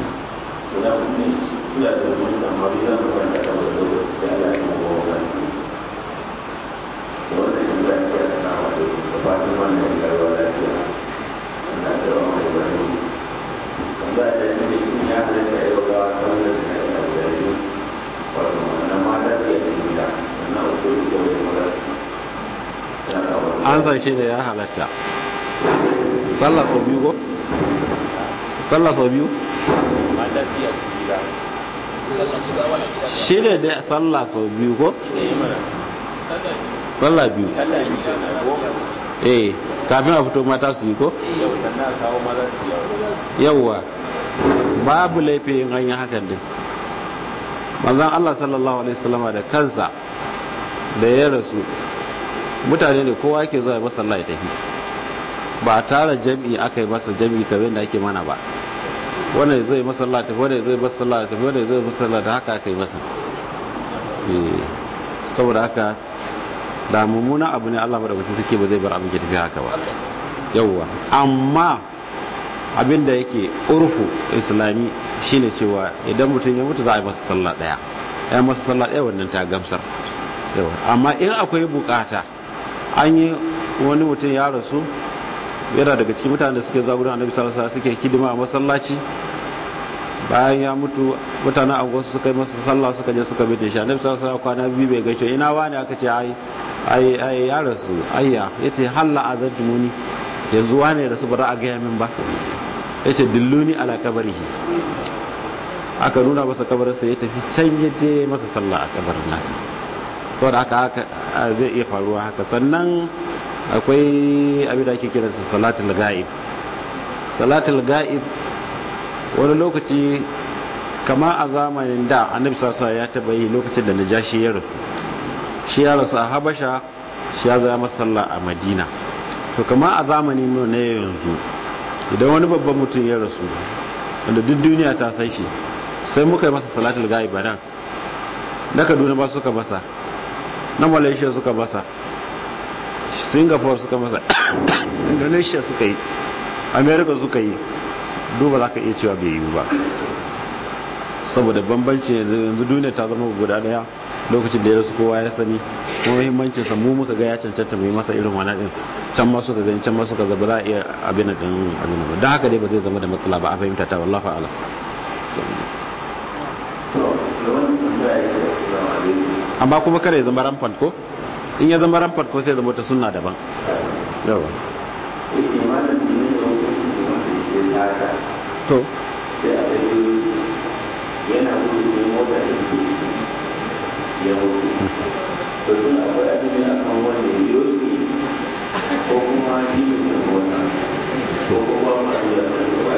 an san shi ne ya halatta sallah sau biyu ko? sallah sau biyu? shi ne da sallah sau biyu ko? sallah biyu eh kafin a fito mata su yi ko? yawwa babu laifin hanyar hakan din manzan Allah sallallahu alaihi wasallama da kansa da ya rasu mutane ne kowa yake zuwa masa Allah ya tafi ba a tara jami'i aka yi masa jami'i kamar da ake mana ba wannan zai masalla tafi wannan zai masalla tafi wannan zai masalla da haka aka yi masa saboda haka da mummuna abu ne Allah madaukakin suke ba zai bar abin ke tafi haka ba yawwa amma abin da yake urfu islami shine cewa idan mutum ya mutu za a yi masa sallah daya ya masa sallah daya wannan ta gamsar yawa amma in akwai bukata an yi wani mutum ya rasu yana daga cikin mutane da suke zagurin annabi sallallahu alaihi suke hidima a masallaci bayan ya mutu mutanen anguwarsu suka yi masa sallah suka je suka bi da shi annabi sallallahu alaihi kwana biyu bai gaishe ina wani aka ce ai ai ai ya rasu ayya yace halla azantumuni yanzu wani ya rasu ba za a gaya min ba yace dilluni ala kabarihi aka nuna masa kabarinsa ya tafi can ya je masa sallah a kabarin nasa saboda haka haka zai iya faruwa haka sannan akwai abin da ake kira da salatul ga'ib salatul ga'ib wani lokaci kama a zamanin da annabi sassa ya taba yi lokacin da najashi ya rasu shi ya rasu a habasha shi ya zama sallah a madina to kama a zamanin mu na yanzu idan wani babban mutum ya rasu wanda duk duniya ta san shi sai muka yi masa salatul ga'ib a nan na kaduna ba suka masa na malaysia suka masa singapore suka masa indonesia suka yi america suka yi duba za ka iya cewa bai yi ba saboda bambanci yanzu duniya ta zama guda daya lokacin da ya rasu kowa ya sani kuma muhimmancin sa mu muka ga ya cancanta mu yi masa irin wannan din can ma suka gani can ma suka ga ba za a iya abin din abin ba don haka dai ba zai zama da matsala ba a fahimta ta wallahi a'lam amma kuma kare zama rampant ko in ya zama rampant ko sai zama ta sunna daban yawa to yana gudu mota da ke ya mutu to suna akwai abin a kan wanda ya biyo shi ko kuma shi ne da mota ko kuma masu da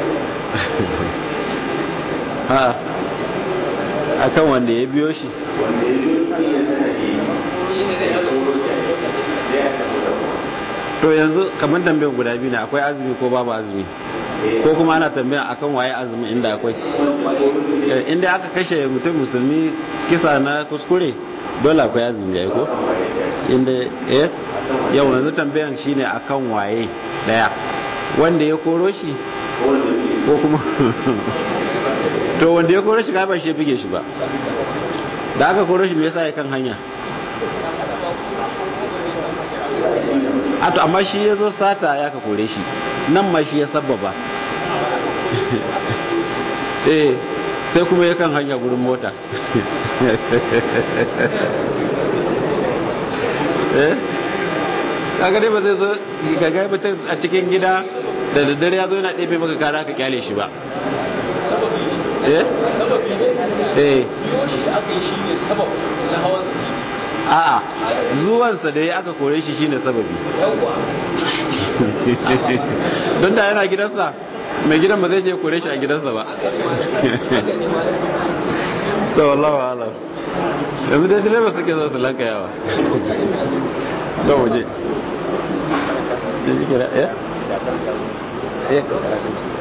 ha akan wanda ya biyo shi wanda ya biyo shi ya sana shi ya koro shi ya tafi da to yanzu kamar tambayar guda biyu ne akwai azumi ko babu azumi ko kuma ana tambaya akan waye azumi inda akwai inda aka kashe mutum musulmi kisa na kuskure dole akwai azumi ya ko inda eh yau yanzu tambayan shine akan waye daya wanda ya koro shi ko kuma to wanda ya koro shi ka ba shi bige shi ba da aka koro shi me yasa ya kan hanya a to amma shi ya zo sata ya ka kore shi nan ma shi ya sababa eh sai kuma ya kan hanya gurin mota eh kaga dai ba zai zo gaga mutum a cikin gida da daddare ya zo yana ɗebe maka kara ka kyale shi ba eh eh a'a zuwansa da ya aka kore shi shine sababi don da yana gidansa mai gidan ba zai je kore shi a gidansa ba to wallahu alam yanzu dai direba suke zo su lanka yawa to waje ya